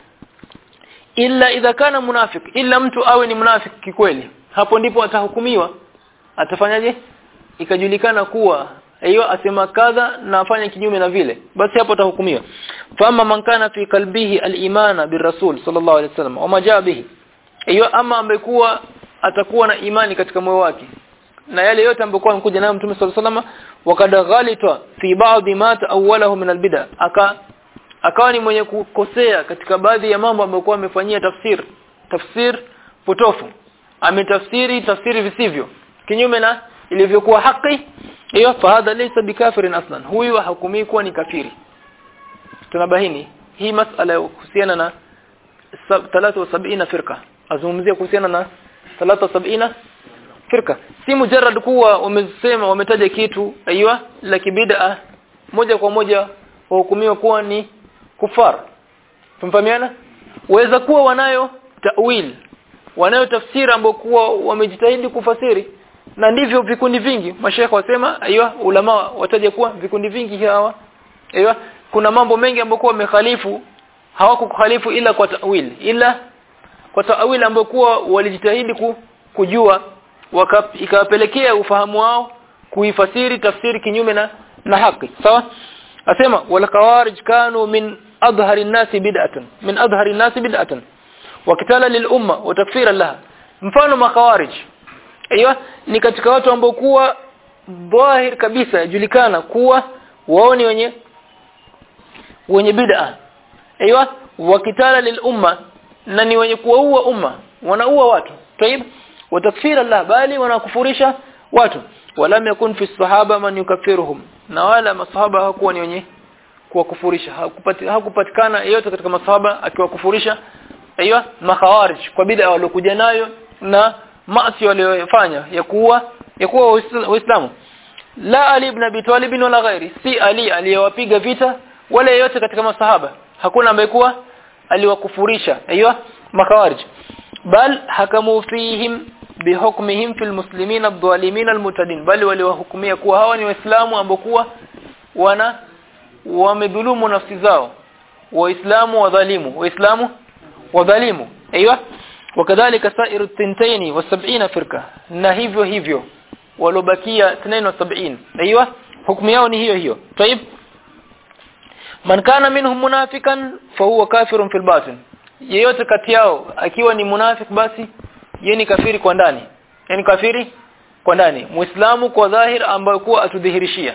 illa idha kana munafik illa mtu awe ni munafik kikweli hapo ndipo atahukumiwa atafanyaje ikajulikana kuwa hiyo asema kadha na afanye kinyume na vile basi hapo atahukumiwa fama man kana fi qalbihi al-imana birrasul sallallahu alaihi wasallam wama jaa bihi hiyo ama amekuwa atakuwa na imani katika moyo wake na yale yote ambayo amekuja nayo mtume sallallahu alaihi wasallam wakad ghalita fi ba'd ma ta'awwalahu min al-bid'a aka akawa ni mwenye kukosea katika baadhi ya mambo ambayo amefanyia tafsir tafsir potofu ametafsiri tafsiri visivyo kinyume na ilivyokuwa haki hiyo fahadha laysa bikafirin aslan huyu hakumii kuwa ni kafiri tunabahini hii masala kuhusiana na 73 firqa azungumzia kuhusiana na 73 firqa si mujarrad kuwa wamesema wametaja kitu aiywa la kibid'a moja kwa moja wahukumiwa kuwa ni kufar tumfahamiana waweza kuwa wanayo ta'wil wanayo tafsiri ambayo kuwa wamejitahidi kufasiri na ndivyo vikundi vingi mashaikh wasema aiywa ulama wataja kuwa vikundi vingi hawa aiywa kuna mambo mengi ambayo kuwa wamekhalifu hawakukhalifu ila kwa ta'wil ila kwa ta'wil ambayo kuwa walijitahidi ku, kujua ikawapelekea ufahamu wao kuifasiri tafsiri kinyume na na haki sawa asema wal khawarij kanu min adhhari an-nasi bid'atan min adhhari an-nasi bid'atan wa kitala lil umma wa takfira laha mfano makhawarij aiywa ni katika watu ambao kuwa dhahir kabisa yajulikana kuwa wao ni wenye wenye bid'a aiywa wakitala lil umma na ni wenye kuua umma wanaua watu tayib watakfira Allah bali wanakufurisha watu walam yakun fi sahaba man yukaffiruhum na wala masahaba hakuwa ni wenye kuwakufurisha hakupatikana yeyote katika masahaba akiwakufurisha aiywa makhawarij kwa bid'a waliokuja nayo na maasi waliyofanya ya kuwa ya kuwa waislamu la ali ibn abi talib wala ghairi si ali aliyewapiga vita wala yeyote katika masahaba hakuna ambaye kuwa aliwakufurisha aiywa makawarij bal hakamu fihim bihukmihim fil muslimin adh-dhalimin almutadin bali waliwahukumia kuwa hawa ni waislamu ambao kuwa wana wamedhulumu nafsi zao waislamu wadhalimu waislamu wadhalimu aiywa wakadhalika sairu tintaini wa sab'ina firqa na hivyo hivyo walobakia 72 aiywa hukumu yao ni hiyo hiyo طيب man kana minhum munafikan fa huwa kafirun fil batin yeyote kati yao akiwa ni munafik basi yeye ni kafiri kwa ndani yani kafiri kwa ndani muislamu kwa dhahir ambayo kuwa atudhihirishia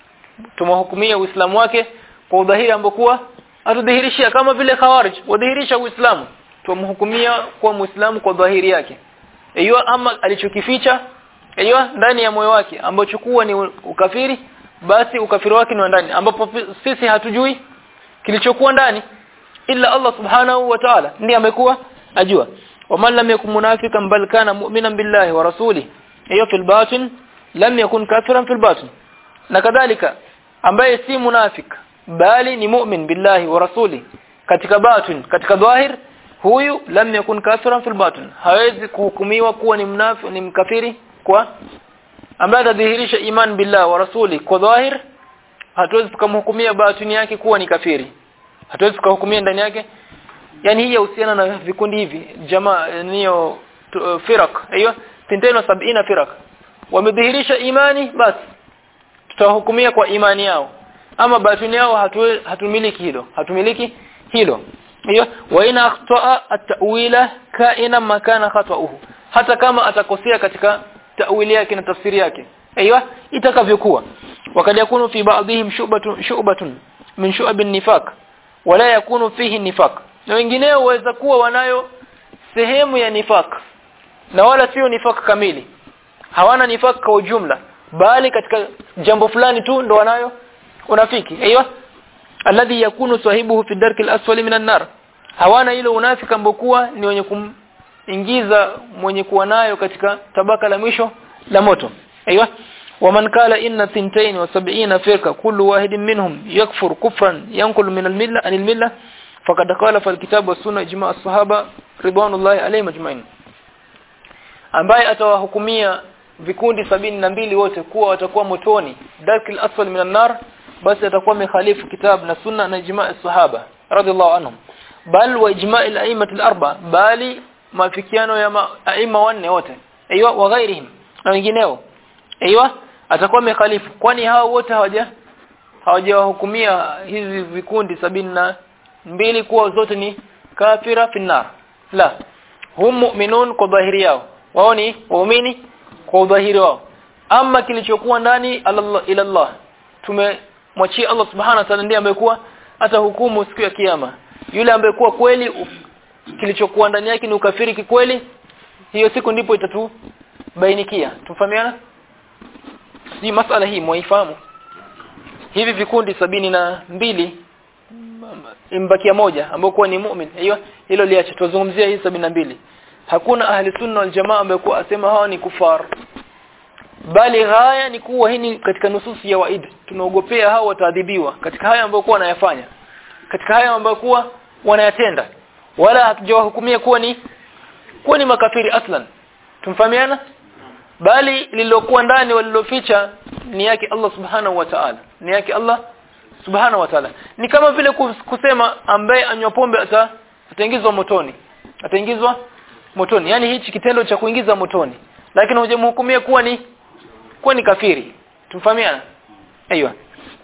tumhukumia uislamu wake kwa udhahiri ambao kuwa atudhihirishia kama vile khawarij wadhihirisha uislamu tumhukumia kwa muislamu kwa dhahiri yake hiyo ama alichokificha hiyo ndani ya moyo wake ambacho kuwa ni ukafiri basi ukafiri wake ni ndani ambapo sisi hatujui kilichokuwa ndani illa Allah subhanahu wa ta'ala ndiye amekuwa ajua waman lam yakun munafikan bal kana mu'minan billahi wa rasuli hiyo fil batin lam yakun kafiran fil batin na kadhalika ambaye si munafik bali ni mu'min billahi wa rasuli katika batin katika dhahir huyu lam yakun kafiran fil batin hawezi kuhukumiwa kuwa ni mnafiki ni mkafiri kwa ambaye atadhihirisha iman billah wa rasuli kwa dhahir hatuwezi tukamhukumia batini yake kuwa ni kafiri hatuwezi tukahukumia ndani yake yani hii yahusiana na vikundi hivi jamaa niyo firak hiyo tinteno sabina firak wamedhihirisha imani basi tutawahukumia kwa imani yao ama batini yao hatu, hatumiliki hilo hatumiliki hilo hiyo wa ina akhtaa at-ta'wila kaina makana khata'uhu hata kama atakosea katika ta'wili yake na tafsiri yake aiywa itakavyokuwa wakad yakunu fi ba'dihim shu'batun shu'batun min shu'abin nifaq wala yakunu fihi nifaq na wengineo waweza kuwa wanayo sehemu ya nifaq na wala sio nifaq kamili hawana nifaq kwa ujumla bali katika jambo fulani tu ndo wanayo unafiki aiywa alladhi yakunu sahibuhu fi darkil asfali minan nar hawana ile unafiki ambokuwa ni wenye kumingiza mwenye kuwa nayo katika tabaka la mwisho la moto aiywa ومن قال إن ثنتين وسبعين فرقة كل واحد منهم يكفر كفرا ينقل من الملة عن الملة فقد قال في الكتاب والسنة إجماع الصحابة رضوان الله عليهم أجمعين ambaye atawahukumia vikundi sabini na mbili wote kuwa watakuwa motoni darkil asfal minan nar basi atakuwa mikhalifu kitab na sunna na ijma' sahaba radhiallahu anhum bal wa ijma' al-a'immat al-arba bali mafikiano ya aima wanne wote aiywa wa ghairihim na wengineo aiywa atakuwa mikhalifu kwani hao wote hawaja hawajawahukumia hizi vikundi sabini na mbili kuwa zote ni kafira finnar la hum mu'minun kwa dhahiri yao wao ni waumini kwa udhahiri wao ama kilichokuwa ndani ila Allah tumemwachia Allah subhanahu wa ta'ala ndiye amekuwa hata hukumu siku ya kiyama yule ambaye kuwa kweli kilichokuwa ndani yake ni ukafiri kikweli hiyo siku ndipo itatubainikia tufahamiana si masala hii mwaifahamu hivi vikundi sabini na mbili imbakia moja ambao kuwa ni mu'min hiyo hilo liache tuzungumzia hii sabini na mbili hakuna ahli sunna wal jamaa ambao kuwa asema hawa ni kufar bali haya ni kuwa hii katika nususi ya waid tunaogopea hao wataadhibiwa katika haya ambayo kuwa wanayafanya katika haya ambayo kuwa wanayatenda wala hatujawahukumia kuwa ni kuwa ni makafiri aslan tumfahamiana bali lililokuwa ndani waliloficha ni yake Allah subhanahu wa ta'ala ni yake Allah subhanahu wa ta'ala ni kama vile kusema ambaye anywa pombe ata ataingizwa motoni ataingizwa motoni yani hichi kitendo cha kuingiza motoni lakini hujamhukumia kuwa ni kuwa ni kafiri tumfahamiana aiywa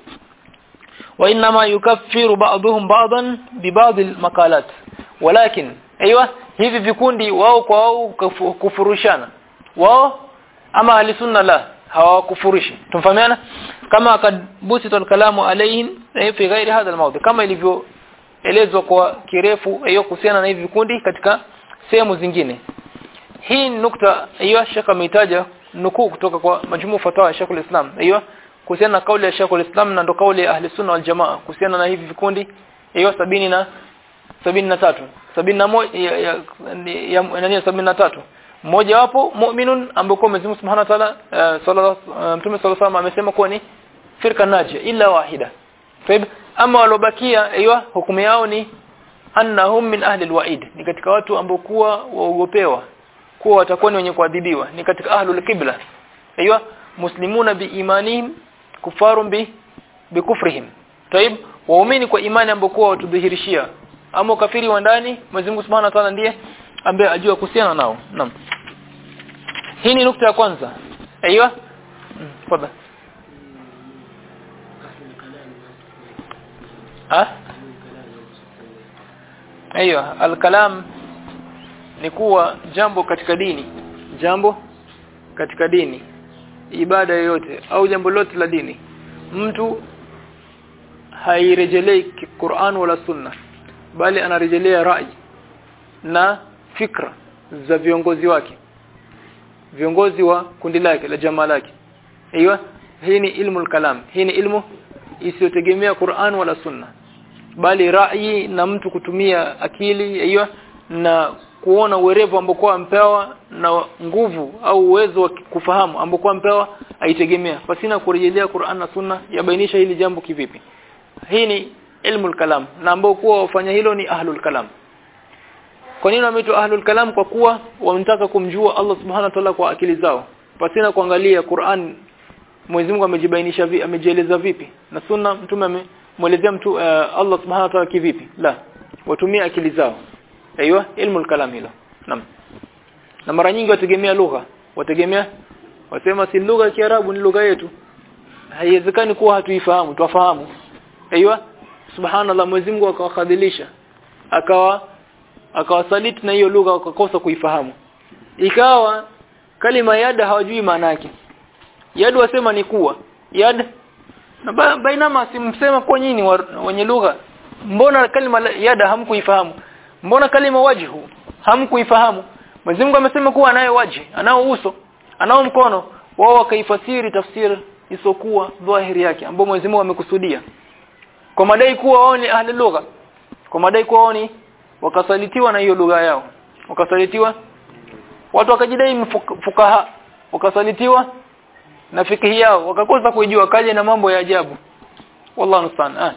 wa inma yukaffiru ba'dhum ba'dan bi ba'd al-maqalat walakin aiywa hivi vikundi wao kwa wao kufurushana wao ama ahlisunna la hawakufurishi tumfahamiana kama kadbusita kalamu alayhim fi ghairi hadha almawdi kama ilivyoelezwa kwa kirefu hiyo kuhusiana na hivi vikundi katika sehemu zingine hii nukta hiyo shaka ameitaja nukuu kutoka kwa majmuu fatawa ya Sheikh islam hiyo kuhusiana na kauli ya Sheikh islam na ndo kauli ya ahli sunna wal jamaa kuhusiana na hivi vikundi hiyo sabini na sabini na tatu sabini na moja ya, ya, ya, ya, sabini na tatu mmoja wapo mu'minun ambaye Mwenyezi Mungu Subhanahu wa Ta'ala uh, sallallahu uh, Mtume sallallahu alayhi amesema kuwa ni firqa najia illa wahida. Taib ama walobakia aiywa hukumu yao ni annahum min ahli alwa'id ni katika watu ambao kuwa waogopewa kuwa watakuwa ni wenye kuadhibiwa ni katika ahlul qibla aiywa muslimuna biimanihim kufarun bi bikufrihim taib waumini kwa imani ambao kuwa watudhihirishia ama kafiri wa ndani Mwenyezi Mungu Subhanahu wa Ta'ala ndiye ambaye ajua kuhusiana nao naam hii ni nukta ya kwanza aiywa fadha ah aiywa alkalam ni kuwa jambo katika dini jambo katika dini ibada yoyote au jambo lote la dini mtu hairejelei Qur'an wala sunna bali anarejelea rai na fikra za viongozi wake viongozi wa kundi lake la jamaa lake hiyo hii ni ilmu kalam hii ni ilmu isiyotegemea Qur'an wala sunna bali rai na mtu kutumia akili hiyo na kuona uwerevu ambao ampewa na nguvu au uwezo wa kufahamu ambao ampewa aitegemea pasina kurejelea Qur'an na sunna yabainisha hili jambo kivipi hii ni ilmu kalam na ambao kuwa wafanya hilo ni ahlul kalam kwa nini wameitwa ahlul kalam kwa kuwa wanataka kumjua Allah subhanahu wa ta'ala kwa akili zao pasina kuangalia Qur'an Mwenyezi Mungu amejibainisha vipi amejieleza vipi na sunna mtume amemuelezea mtu uh, Allah subhanahu wa ta'ala kivipi la watumia akili zao aiywa ilmu kalam hilo naam na mara nyingi wategemea lugha wategemea wasema si lugha ya Kiarabu ni lugha yetu haiwezekani kuwa hatuifahamu tuwafahamu aiywa subhanallah Mwenyezi Mungu akawakadhilisha akawa akawasaliti na hiyo lugha wakakosa kuifahamu ikawa kalima yada hawajui maana yake yad wasema ni kuwa yad na ba, bainama simsema kwa nyinyi wenye lugha mbona kalima yada hamkuifahamu mbona kalima wajhu hamkuifahamu Mwenyezi Mungu amesema kuwa anaye waji anao uso anao mkono wao wakaifasiri tafsiri isokuwa dhahiri yake ambao Mwenyezi Mungu amekusudia kwa madai kuwa wao ni ahli lugha kwa madai kuwa wao ni wakasalitiwa na hiyo lugha yao wakasalitiwa watu wakajidai fukaha wakasalitiwa na fikihi yao wakakosa kujua kaje na mambo ya ajabu wallahu musta'an ah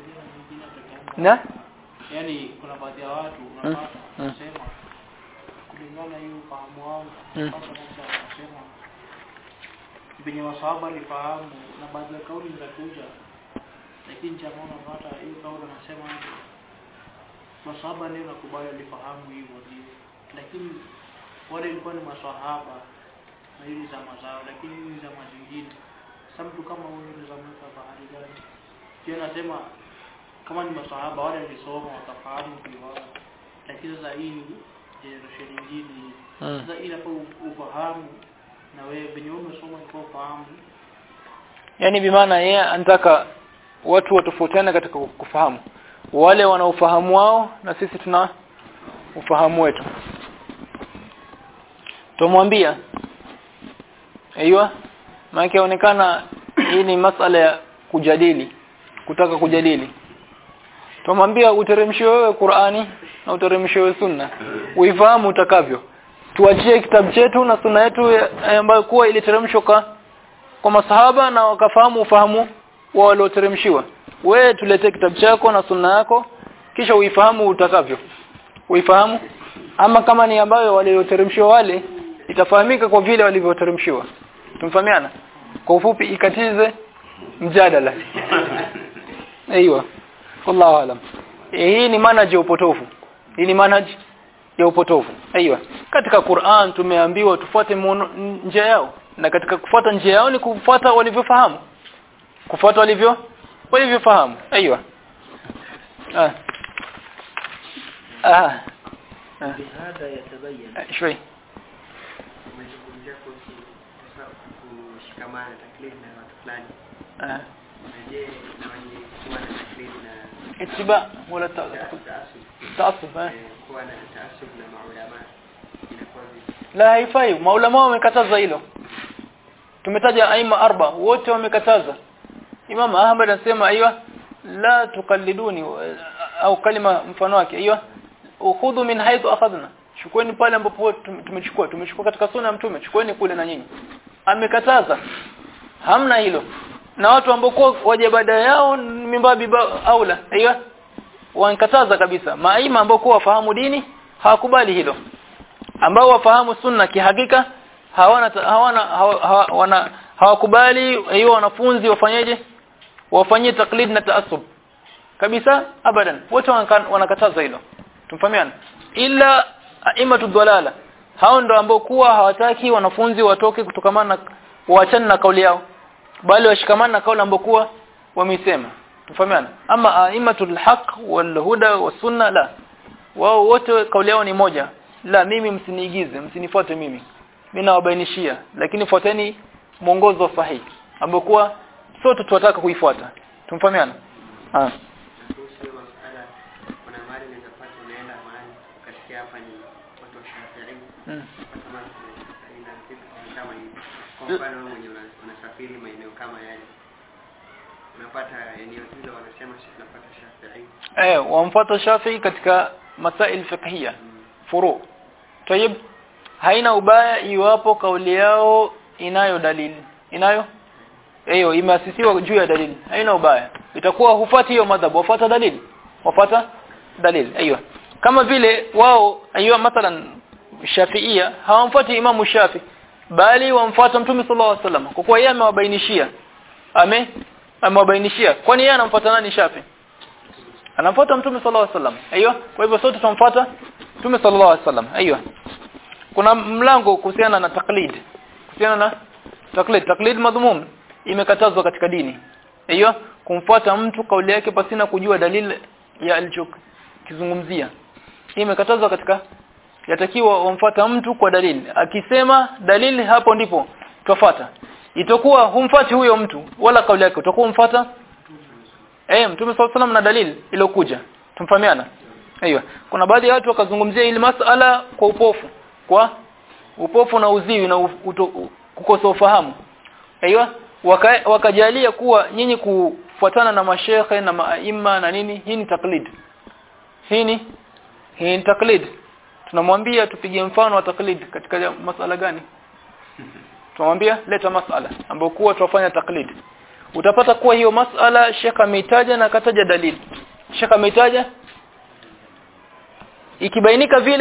na yani kuna baadhi ya watu unapata kusema kulingana hiyo ufahamu wangu Mm. kwanza kabisa nasema venye masahaba alifahamu na baadhi ya kauli zinakuja lakini jamaa unapata hiyo kauli anasema masahaba ndio nakubali alifahamu hivyo ndio lakini wale ilikuwa ni masahaba na hizi zama zao lakini hizi zama zingine sasa mtu kama huyo ni zama za bahari gani pia nasema kama ni masahaba wale walisoma wakafahamu kiwao lakini sasa hii ni generation nyingine hii Mm. sasa inafaa ufahamu na wewe venye wewe umesoma kwa ufahamu yani bimaana yeye anataka watu watofautiane katika kufahamu wale wana ufahamu wao na sisi tuna ufahamu wetu tumwambia aiywa maana yaonekana hii ni masala ya kujadili kutaka kujadili tumwambia uteremshiwe wewe Qur'ani na uteremshiwe wewe Sunna uifahamu utakavyo tuachie kitabu chetu na sunna yetu ya- ambayo kuwa iliteremshwa kwa kwa masahaba na wakafahamu ufahamu wa walioteremshiwa wewe tuletee kitabu chako na sunna yako kisha uifahamu utakavyo uifahamu ama kama ni ambayo walioteremshiwa wale itafahamika kwa vile walivyoteremshiwa tumfahamiana kwa ufupi ikatize mjadala aiywa wallahu alam Eh, hii ni manhaji ya upotofu hii ni manhaji ya upotofu aiywa katika Qur'an tumeambiwa tufuate muono- njia yao na katika kufuata njia yao ni kufuata walivyofahamu kufuata walivyo walivyofahamu aiywa ah ah ah بهذا يتبين Ah, shwai umezungumzia kuhusu sasa kushikamana taklidi na watu fulani ah na je na wenye kuwa na taklidi na ittiba wala ta- taasub taasub eh eh, kuwa na taasub na maulama inakuwa vipi la haifai maulama wamekataza hilo tumetaja aima arba wote wamekataza Imam Ahmad anasema aiyo la tukalliduni au kalima mfano wake aiyo ukhudhu min haythu akhadna chukueni pale ambapo tum- tumechukua tumechukua katika sunna ya mtume chukueni kule na nyinyi amekataza hamna hilo na watu ambao kwa waje baada yao ni mimbabi ba- aula aiyo wankataza kabisa maima ambao kwa wafahamu dini hawakubali hilo ambao wafahamu sunna kihakika hawana hawana hawa- hawa- wana hawakubali hiyo wanafunzi wafanyeje wafanyie taklid na taasub kabisa abadan wote wanaka- wanakataza hilo tumfahamiana ila aimatu dhalala hao ndo ambao kuwa hawataki wanafunzi watoke kutokamana na waachane na kauli yao bali washikamane na kauli ambao kuwa wamesema tumfahamiana ama aimatul haq wal huda was sunna la wao wote kauli yao ni moja la mimi msiniigize msinifuate mimi mimi nawabainishia lakini fuateni mwongozo sahihi ambao kuwa sote tunataka kuifuata tumfahamiana ah na kuhusu hiyo masala kuna mahali unaweza pata unaenda mahali ukasikia hapa ni watu wa Shafi'i mm. kama ina vitu kama hivi kwa mfano wewe mwenye una- unasafiri maeneo kama yale unapata eneo hilo wanasema sisi tunapata Shafi'i eh wamfuata Shafi'i katika masail fiqhiyya Mm. furu tayib haina ubaya iwapo kauli yao inayo dalili inayo hiyo imeasisiwa juu ya dalili haina ubaya itakuwa hufuati hiyo madhhabu wafuata dalili wafuata dalili aiyo kama vile wao aiyo mathalan shafiia hawamfuati imamu shafi bali wamfuata mtume sallallahu alaihi wasallam kwa kuwa yeye amewabainishia ame amewabainishia kwani yeye anamfuata nani shafi anamfuata mtume sallallahu alaihi wasallam aiyo kwa hivyo sote tunamfuata mtume sallallahu alaihi wasallam aiyo kuna mlango kuhusiana na taklid kuhusiana na taklid taklid madhmum imekatazwa katika dini hiyo kumfuata mtu kauli yake pasina kujua dalili ya alichokizungumzia hii imekatazwa katika yatakiwa wamfuata mtu kwa dalili akisema dalili hapo ndipo twafuata itakuwa humfuati huyo mtu wala kauli yake utakuwa umfuata eh mtume sallallahu alaihi na dalili iliyokuja tumfahamiana aiyo kuna baadhi ya watu wakazungumzia ili masala kwa upofu kwa upofu na uziwi na u- uto- u- kukosa ufahamu aiyo waka, wakajalia kuwa nyinyi kufuatana na mashekhe na maima na nini hii ni taklid hii ni hii ni taklid tunamwambia tupige mfano wa taklid katika masala gani tunamwambia leta masala ambayo kuwa tuwafanya taklid utapata kuwa hiyo masala shekha ameitaja na akataja dalili shekha ameitaja ikibainika vile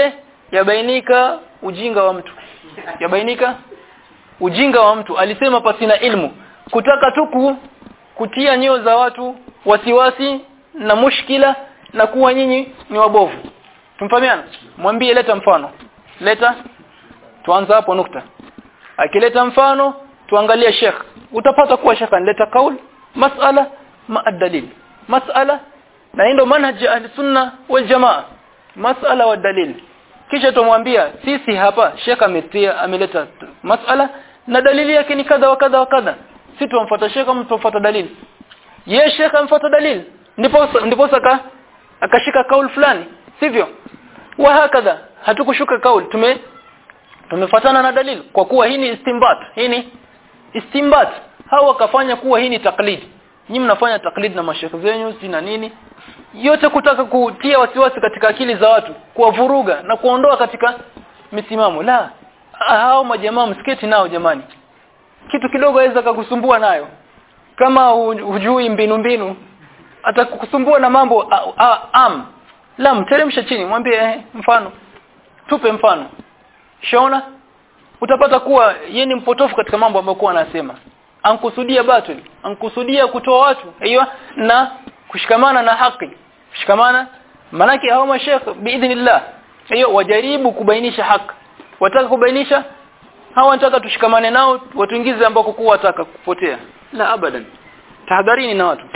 yabainika ujinga wa mtu yabainika ujinga wa mtu alisema pasina ilmu kutaka tu ku- kutia nyoyo za watu wasiwasi na mushkila na kuwa nyinyi ni wabovu tumfahamiana mwambie leta mfano leta tuanza hapo nukta akileta mfano tuangalie sheikh utapata kuwa sheikh analeta kaul masala ma dalil masala na hii ndio manhaj ya ahli sunna wal jamaa masala wa dalil kisha tumwambia sisi hapa sheikh ametia ameleta t- masala na dalili yake ni kadha wa kadha wa kadha si tumfuata sheikh ama tumfuata dalili ye sheikh amfuata dalili ndipo ndipo aka akashika kaul fulani sivyo wa hakadha hatukushuka kaul tume tumefuatana na dalili kwa kuwa hii ni istimbat hii ni istimbat hao wakafanya kuwa hii ni taklid nyinyi mnafanya taklid na mashekhe zenyu si na nini yote kutaka kutia wasiwasi katika akili za watu kuwavuruga na kuondoa katika misimamo la hao majamaa msiketi nao jamani kitu kidogo aweza kukusumbua nayo kama hu- hujui mbinu mbinu atakukusumbua na mambo a, a, am la mteremsha chini mwambie eh, mfano tupe mfano shaona utapata kuwa yeye ni mpotofu katika mambo ambayo kwa anasema ankusudia batili ankusudia kutoa watu hiyo na kushikamana na haki kushikamana manake hao mashekh biidhnillah hiyo wajaribu kubainisha haki wataka kubainisha hawa wanataka tushikamane nao watuingize ambako kuwa wataka kupotea la abadan tahadharini na watu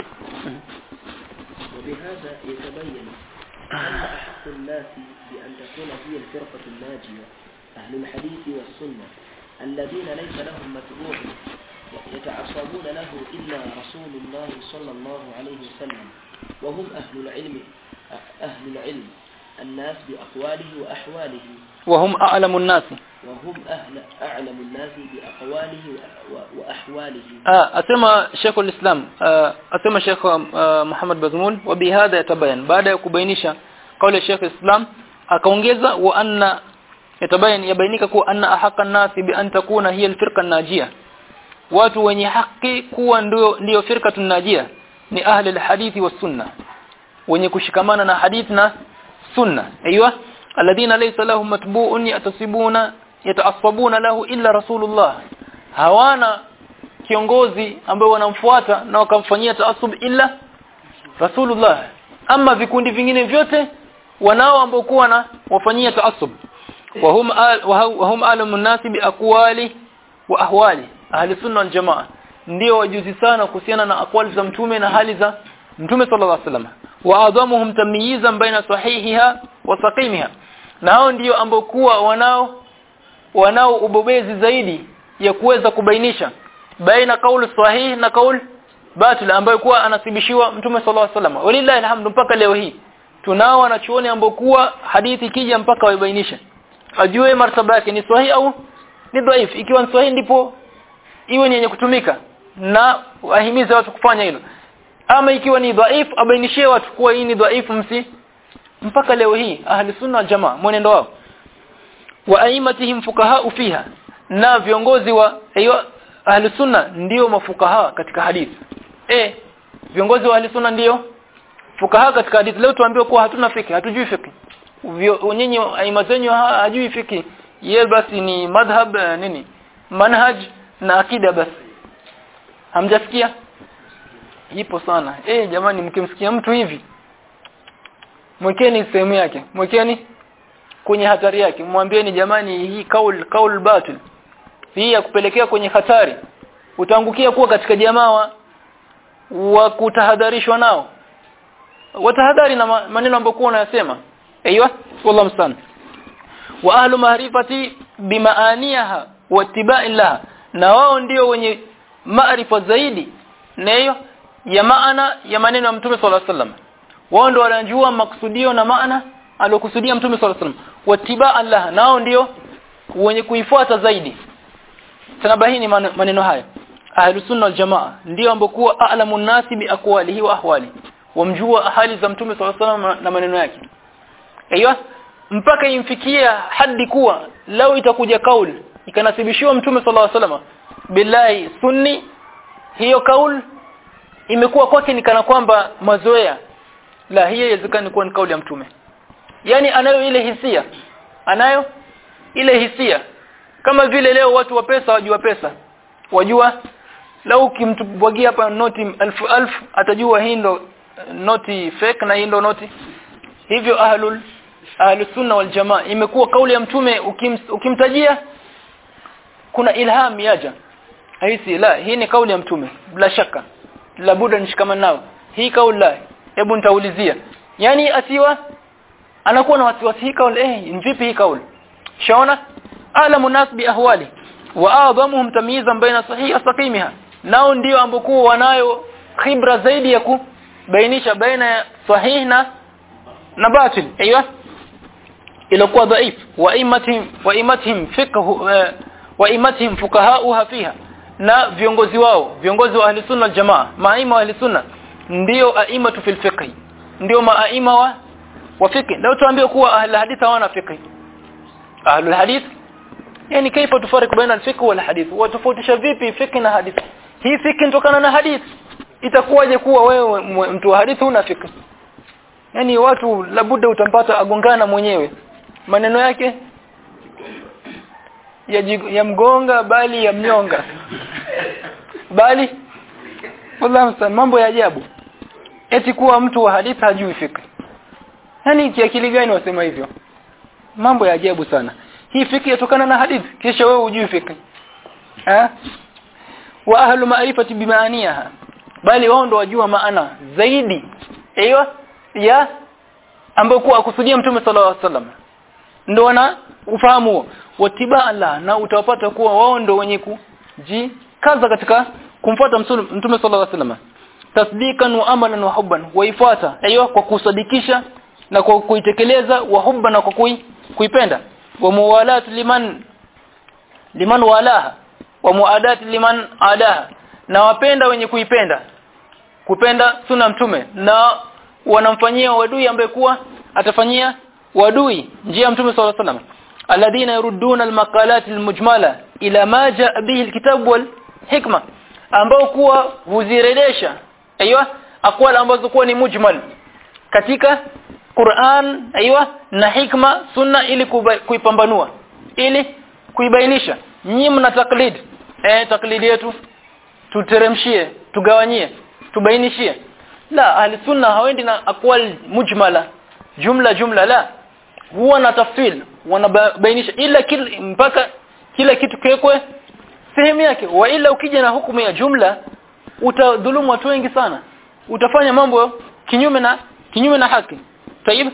وبهذا يتبين أن أحق الناس بأن تكون هي الفرقة الناجية أهل الحديث والسنة الذين ليس لهم متبوع يتعصبون له إلا رسول الله صلى الله عليه وسلم وهم أهل العلم أهل العلم الناس بأقواله وأحواله وهم a'lamu an-nas وهم أهل أعلم الناس بأقواله وأ- وأحواله ah asema Sheikh al-Islam ah, asema Sheikh ah, Muhammad Bazmul wa bihadha yatabayan baada ya kubainisha kauli ya Sheikh al-Islam akaongeza wa anna yatabayan yabainika kuwa anna ahaqan nasi bi an takuna hiya al-firqa an-najiyah watu wenye haki kuwa ndio ndio firqatun najia ni ahli al-hadithi was sunna wenye kushikamana na hadith na sunna aiywa alladhina laysa lahum matbu'un yatasibuna yataassabuna lahu illa rasulullah hawana kiongozi ambaye wanamfuata na wakamfanyia taasub illa rasulullah ama vikundi vingine vyote wanao ambao kuwa na wafanyia taasub wa hum al- wa hu- wa hum alamun nasi bi aqwali wa ahwali ahli sunna wal jamaa ndio wajuzi sana kuhusiana na aqwali za mtume na hali za mtume sallallahu alaihi wasallam wa adhamuhum tamyizan baina sahihiha wa saqimiha na hao ndio ambao kuwa wanao wanao ubobezi zaidi ya kuweza kubainisha baina kauli sahihi na kauli batil ambayo kuwa anasibishiwa mtume sallallahu alaihi wasallam walillahi alhamdu mpaka leo hii tunao wanachuoni ambao kuwa hadithi kija mpaka waibainishe ajue martaba yake ni sahihi au ni dhaif ikiwa ni sahihi ndipo iwe ni yenye kutumika na wahimize watu kufanya hilo ama ikiwa ni dhaif abainishie watu kuwa hii ni dhaifu msi mpaka leo hii ahli sunna wal jamaa mwenendo wao wa aimatihim fukaha fiha na viongozi wa hiyo ahli sunna ndio mafukaha katika hadithi eh viongozi wa ahli sunna ndio fukaha katika hadithi leo tuambiwa kuwa hatuna fiki hatujui fiki Vyo- nyinyi aima zenyu ha- hajui fiki ye basi ni madhhab eh, nini manhaj na akida basi hamjasikia ipo sana eh jamani mkimsikia mtu hivi mwekeni sehemu yake mwekeni kwenye hatari yake mwambieni jamani hii kaul kaul batil hii ya kupelekea kwenye hatari utaangukia kuwa katika jamaa wa, wa kutahadharishwa nao watahadhari na ma- maneno ambayo kwa unayasema aiywa wallahu mstan wa ahlu maarifati bimaaniha wa ittiba'i laha na wao ndio wenye maarifa zaidi na hiyo ya maana ya maneno ya mtume sallallahu alaihi wasallam wao ndio wanajua maksudio na maana alokusudia mtume sallallahu alaihi wasallam watibaa laha nao ndio wenye kuifuata zaidi tanabahini man- maneno haya ahlus sunna wal jamaa ndio ambao kuwa a'lamu nasi bi aqwalihi wa ahwali wamjua hali za mtume sallallahu alaihi wasallam na maneno yake aiyo mpaka imfikia hadi kuwa lao itakuja kaul ikanasibishiwa mtume sallallahu alaihi wasallam billahi sunni hiyo kaul imekuwa kwake ni kana kwamba mazoea la hiyo inawezekana kuwa ni kauli ya mtume yani anayo ile hisia anayo ile hisia kama vile leo watu wa pesa wajua pesa wajua lau ukimtubwagia hapa noti elfu elfu atajua hii ndo eh, noti fake na hii ndo noti hivyo ahlul ahlus sunna wal jamaa imekuwa kauli ya mtume ukim, ukimtajia kuna ilham yaja haisi la hii ni kauli ya mtume bila shaka labuda nishikamana nao hii kauli la hebu nitaulizia yani asiwa anakuwa na wasiwasi hii kauli eh vipi hii kauli shaona alamu nas bi ahwali wa a'dhamuhum tamyizan baina sahihi saqimiha nao ndio ambokuwa wanayo khibra zaidi ya kubainisha baina ya sahih na na batil aiywa ilikuwa dhaif wa imatihim wa imatihim fiqh wa imatihim fuqahauha fiha na viongozi wao viongozi wa ahli sunna jamaa maima wa ahli sunna ndio aimatu fil fiqh ndio maaima wa wa fiqh leo tuambie kuwa ahli hadith hawana fiqh ahli hadith yani kaifa tufariq baina al-fiqh wal hadith watofautisha vipi fiqh na hadith hii fiqh inatokana na hadith itakuwaje kuwa wewe mtu wa hadith una fiqh yani watu labuda utampata agongana mwenyewe maneno yake ya, jig, ya mgonga bali ya mnyonga bali wallahi mambo ya ajabu eti kuwa mtu wa hadithi hajui fiqh yani kiakili gani wasema hivyo mambo ya ajabu sana hii fiqh yatokana na hadithi kisha wewe hujui fiqh eh wa ahlu ma'rifati bimaaniha bali wao ndo wajua maana zaidi aiyo ya ambayo kuwa akusudia mtume sallallahu alaihi wasallam ndio wana ufahamu watiba Allah na utawapata kuwa wao ndio wenye kuji kaza katika kumfuata mtume sallallahu alaihi wasallam tasdikan wa amalan wa hubban waifuata aiyo kwa kusadikisha na kwa kuitekeleza wa hubba na kwa kui, kuipenda wa muwalat liman liman walaha wa muadat liman adaha na wapenda wenye kuipenda kupenda suna mtume na wanamfanyia wadui ambaye kuwa atafanyia wadui njia mtume sallallahu alaihi wasallam alladhina yurudduna almaqalat almujmala ila ma jaa bihi alkitab wal hikma ambao kuwa huziredesha aiywa aqwal ambazo kuwa ni mujmal katika Qur'an aiywa na hikma sunna ili kuipambanua ili kuibainisha nyinyi mna taklid eh taklidi yetu tuteremshie tugawanyie tubainishie la ahli sunna hawendi na aqwal mujmala jumla jumla la huwa na tafsil wanabainisha ila kila mpaka kila kitu kiwekwe sehemu yake wa ila ukija na hukumu ya jumla utadhulumu watu wengi sana utafanya mambo kinyume na kinyume na haki tayib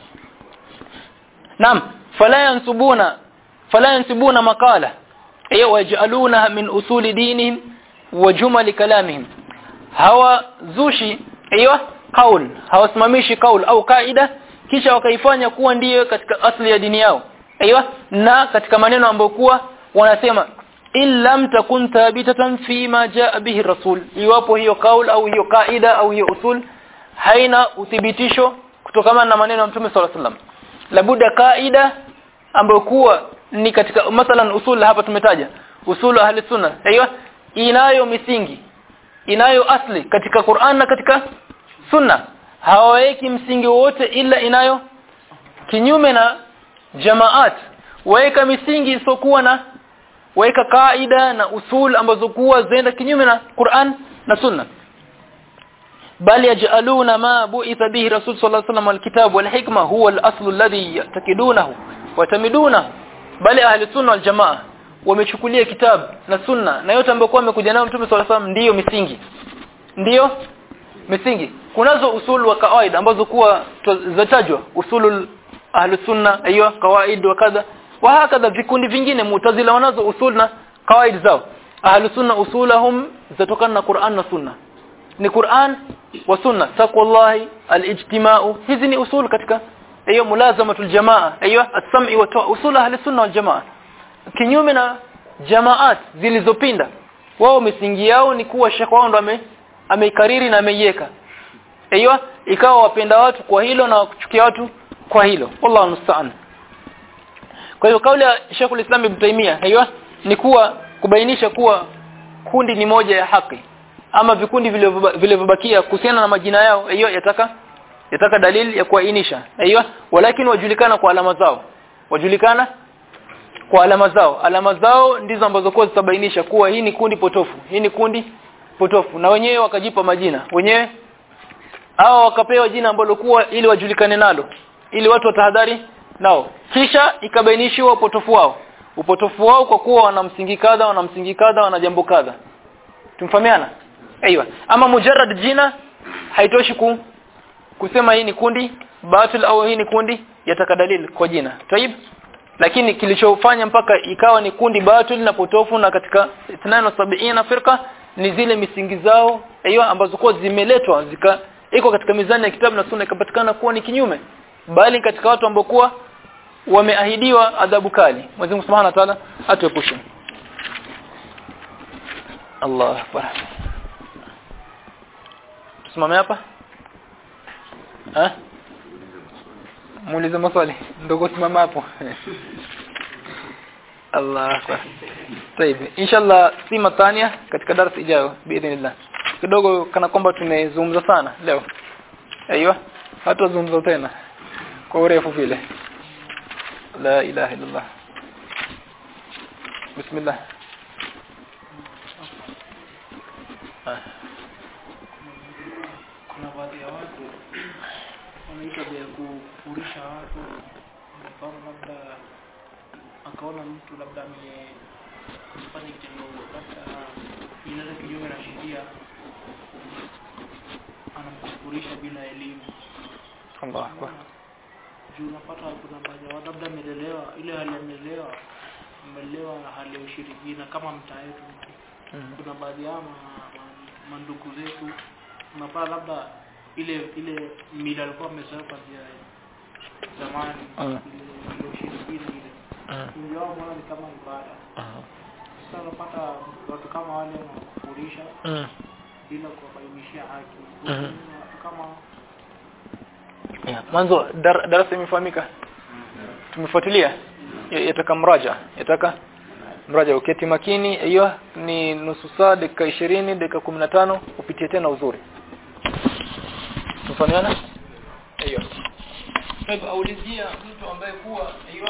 naam fala yansubuna fala yansubuna maqala ay waj'alunaha min usuli dinihim wa jumal kalamihim hawa zushi aiyo kaul hawasimamishi kaul au kaida kisha wakaifanya kuwa ndiyo katika asli ya dini yao aiyo na katika maneno ambayo kuwa wanasema illam takun thabitatan fi ma jaa bihi rasul iwapo hiyo kaul au hiyo kaida au hiyo usul haina uthibitisho kutokana na maneno ya Mtume صلى الله عليه وسلم labuda kaida ambayo kuwa ni katika mathalan usul hapa tumetaja usulu ahli sunna aiyo inayo misingi inayo asli katika Qur'an na katika sunna hawaweki msingi wote ila inayo kinyume na jamaat waweka misingi isokuwa na waweka kaida na usul ambazo kuwa zaenda kinyume na Qur'an na sunna bal yaj'aluna ma bu'itha bihi rasul sallallahu alayhi wasallam alkitab wal hikma huwa al-aslu alladhi yatakidunahu wa tamidunahu bali ahli sunna wal jamaa wamechukulia kitabu na sunna na yote ambayo kwa amekuja nayo mtume sallallahu alayhi wasallam ndiyo misingi ndiyo misingi kunazo usul wa kawaida ambazo kuwa zatajwa usulul ahli sunna aiyo kawaid wa kadha wa hakadha vikundi vingine mutazila wanazo usul na kawaid zao ahli sunna usulahum zatokana na Qur'an na sunna ni Qur'an wa sunna taqwallahi alijtima'u hizi ni usul katika hiyo mulazamatul jamaa aiyo as-sam'i wa usul ahli sunna wal jamaa kinyume na jamaat zilizopinda wao misingi yao ni kuwa shekh wao ndo ame ameikariri na ameiweka aiyo ikawa wapenda watu kwa hilo na kuchukia watu kwa hilo wallahu musta'an kwa hiyo kauli ya Sheikhul Islam Ibn Taymiyyah aiyo ni kuwa kubainisha kuwa kundi ni moja ya haki ama vikundi vilivyobakia kuhusiana na majina yao aiyo yataka yataka dalili ya kuainisha aiyo walakin wajulikana kwa alama zao wajulikana kwa alama zao alama zao ndizo ambazo kwa zitabainisha kuwa hii ni kundi potofu hii ni kundi potofu na wenyewe wakajipa majina wenyewe hao wakapewa jina ambalo kuwa ili wajulikane nalo ili watu watahadhari nao kisha ikabainishiwa upotofu wao upotofu wao kwa kuwa wana msingi kadha wana msingi kadha wana jambo kadha tumfahamiana aiywa ama mujarrad jina haitoshi ku kusema hii ni kundi batil au hii ni kundi yataka dalili kwa jina taib lakini kilichofanya mpaka ikawa ni kundi batil na potofu na katika 72 firqa ni zile misingi zao hiyo ambazo kwa zimeletwa zika iko katika mizani ya kitabu na sunna ikapatikana kuwa ni kinyume bali katika watu ambao kuwa wameahidiwa adhabu kali Mwenyezi Mungu Subhanahu wa Ta'ala atuepushe Allah akbar tusimame hapa eh muulize maswali ndogo simama hapo Allah akbar طيب inshallah sima tania katika darasa ijayo biidhnillah kidogo kana kwamba tumezungumza sana leo aiywa hatuzungumza tena kwa urefu vile la ilaha illallah bismillah ah. kuna baadhi ya watu wanaita ya kufurisha watu mfano labda akaona mtu labda amefanya kitendo labda inaenda kinyume na sheria anamkufurisha bila elimu Allah akbar juu unapata kuna baadhi ya watu labda amelelewa ile hali amelelewa amelelewa na hali ya ushirikina kama mtaa yetu Mhm. kuna baadhi ya ma, ma, mandugu zetu unapata labda ile ile mila alikuwa amezoea kwanzia zamani Mm. ile ile ushirikina ile Mhm. wengi wao mbona ni kama ibada Mhm. sasa unapata watu kama wale wanakufurisha Mhm. bila kuwabainishia haki Mhm. watu kama Yeah. mwanzo dar, darasa imefahamika tumefuatilia Ya- yataka mraja yataka mraja uketi makini hiyo ni nusu saa dakika 20 dakika 15 upitie tena uzuri tufahamiana hiyo kwa hivyo aulizia mtu ambaye kuwa hiyo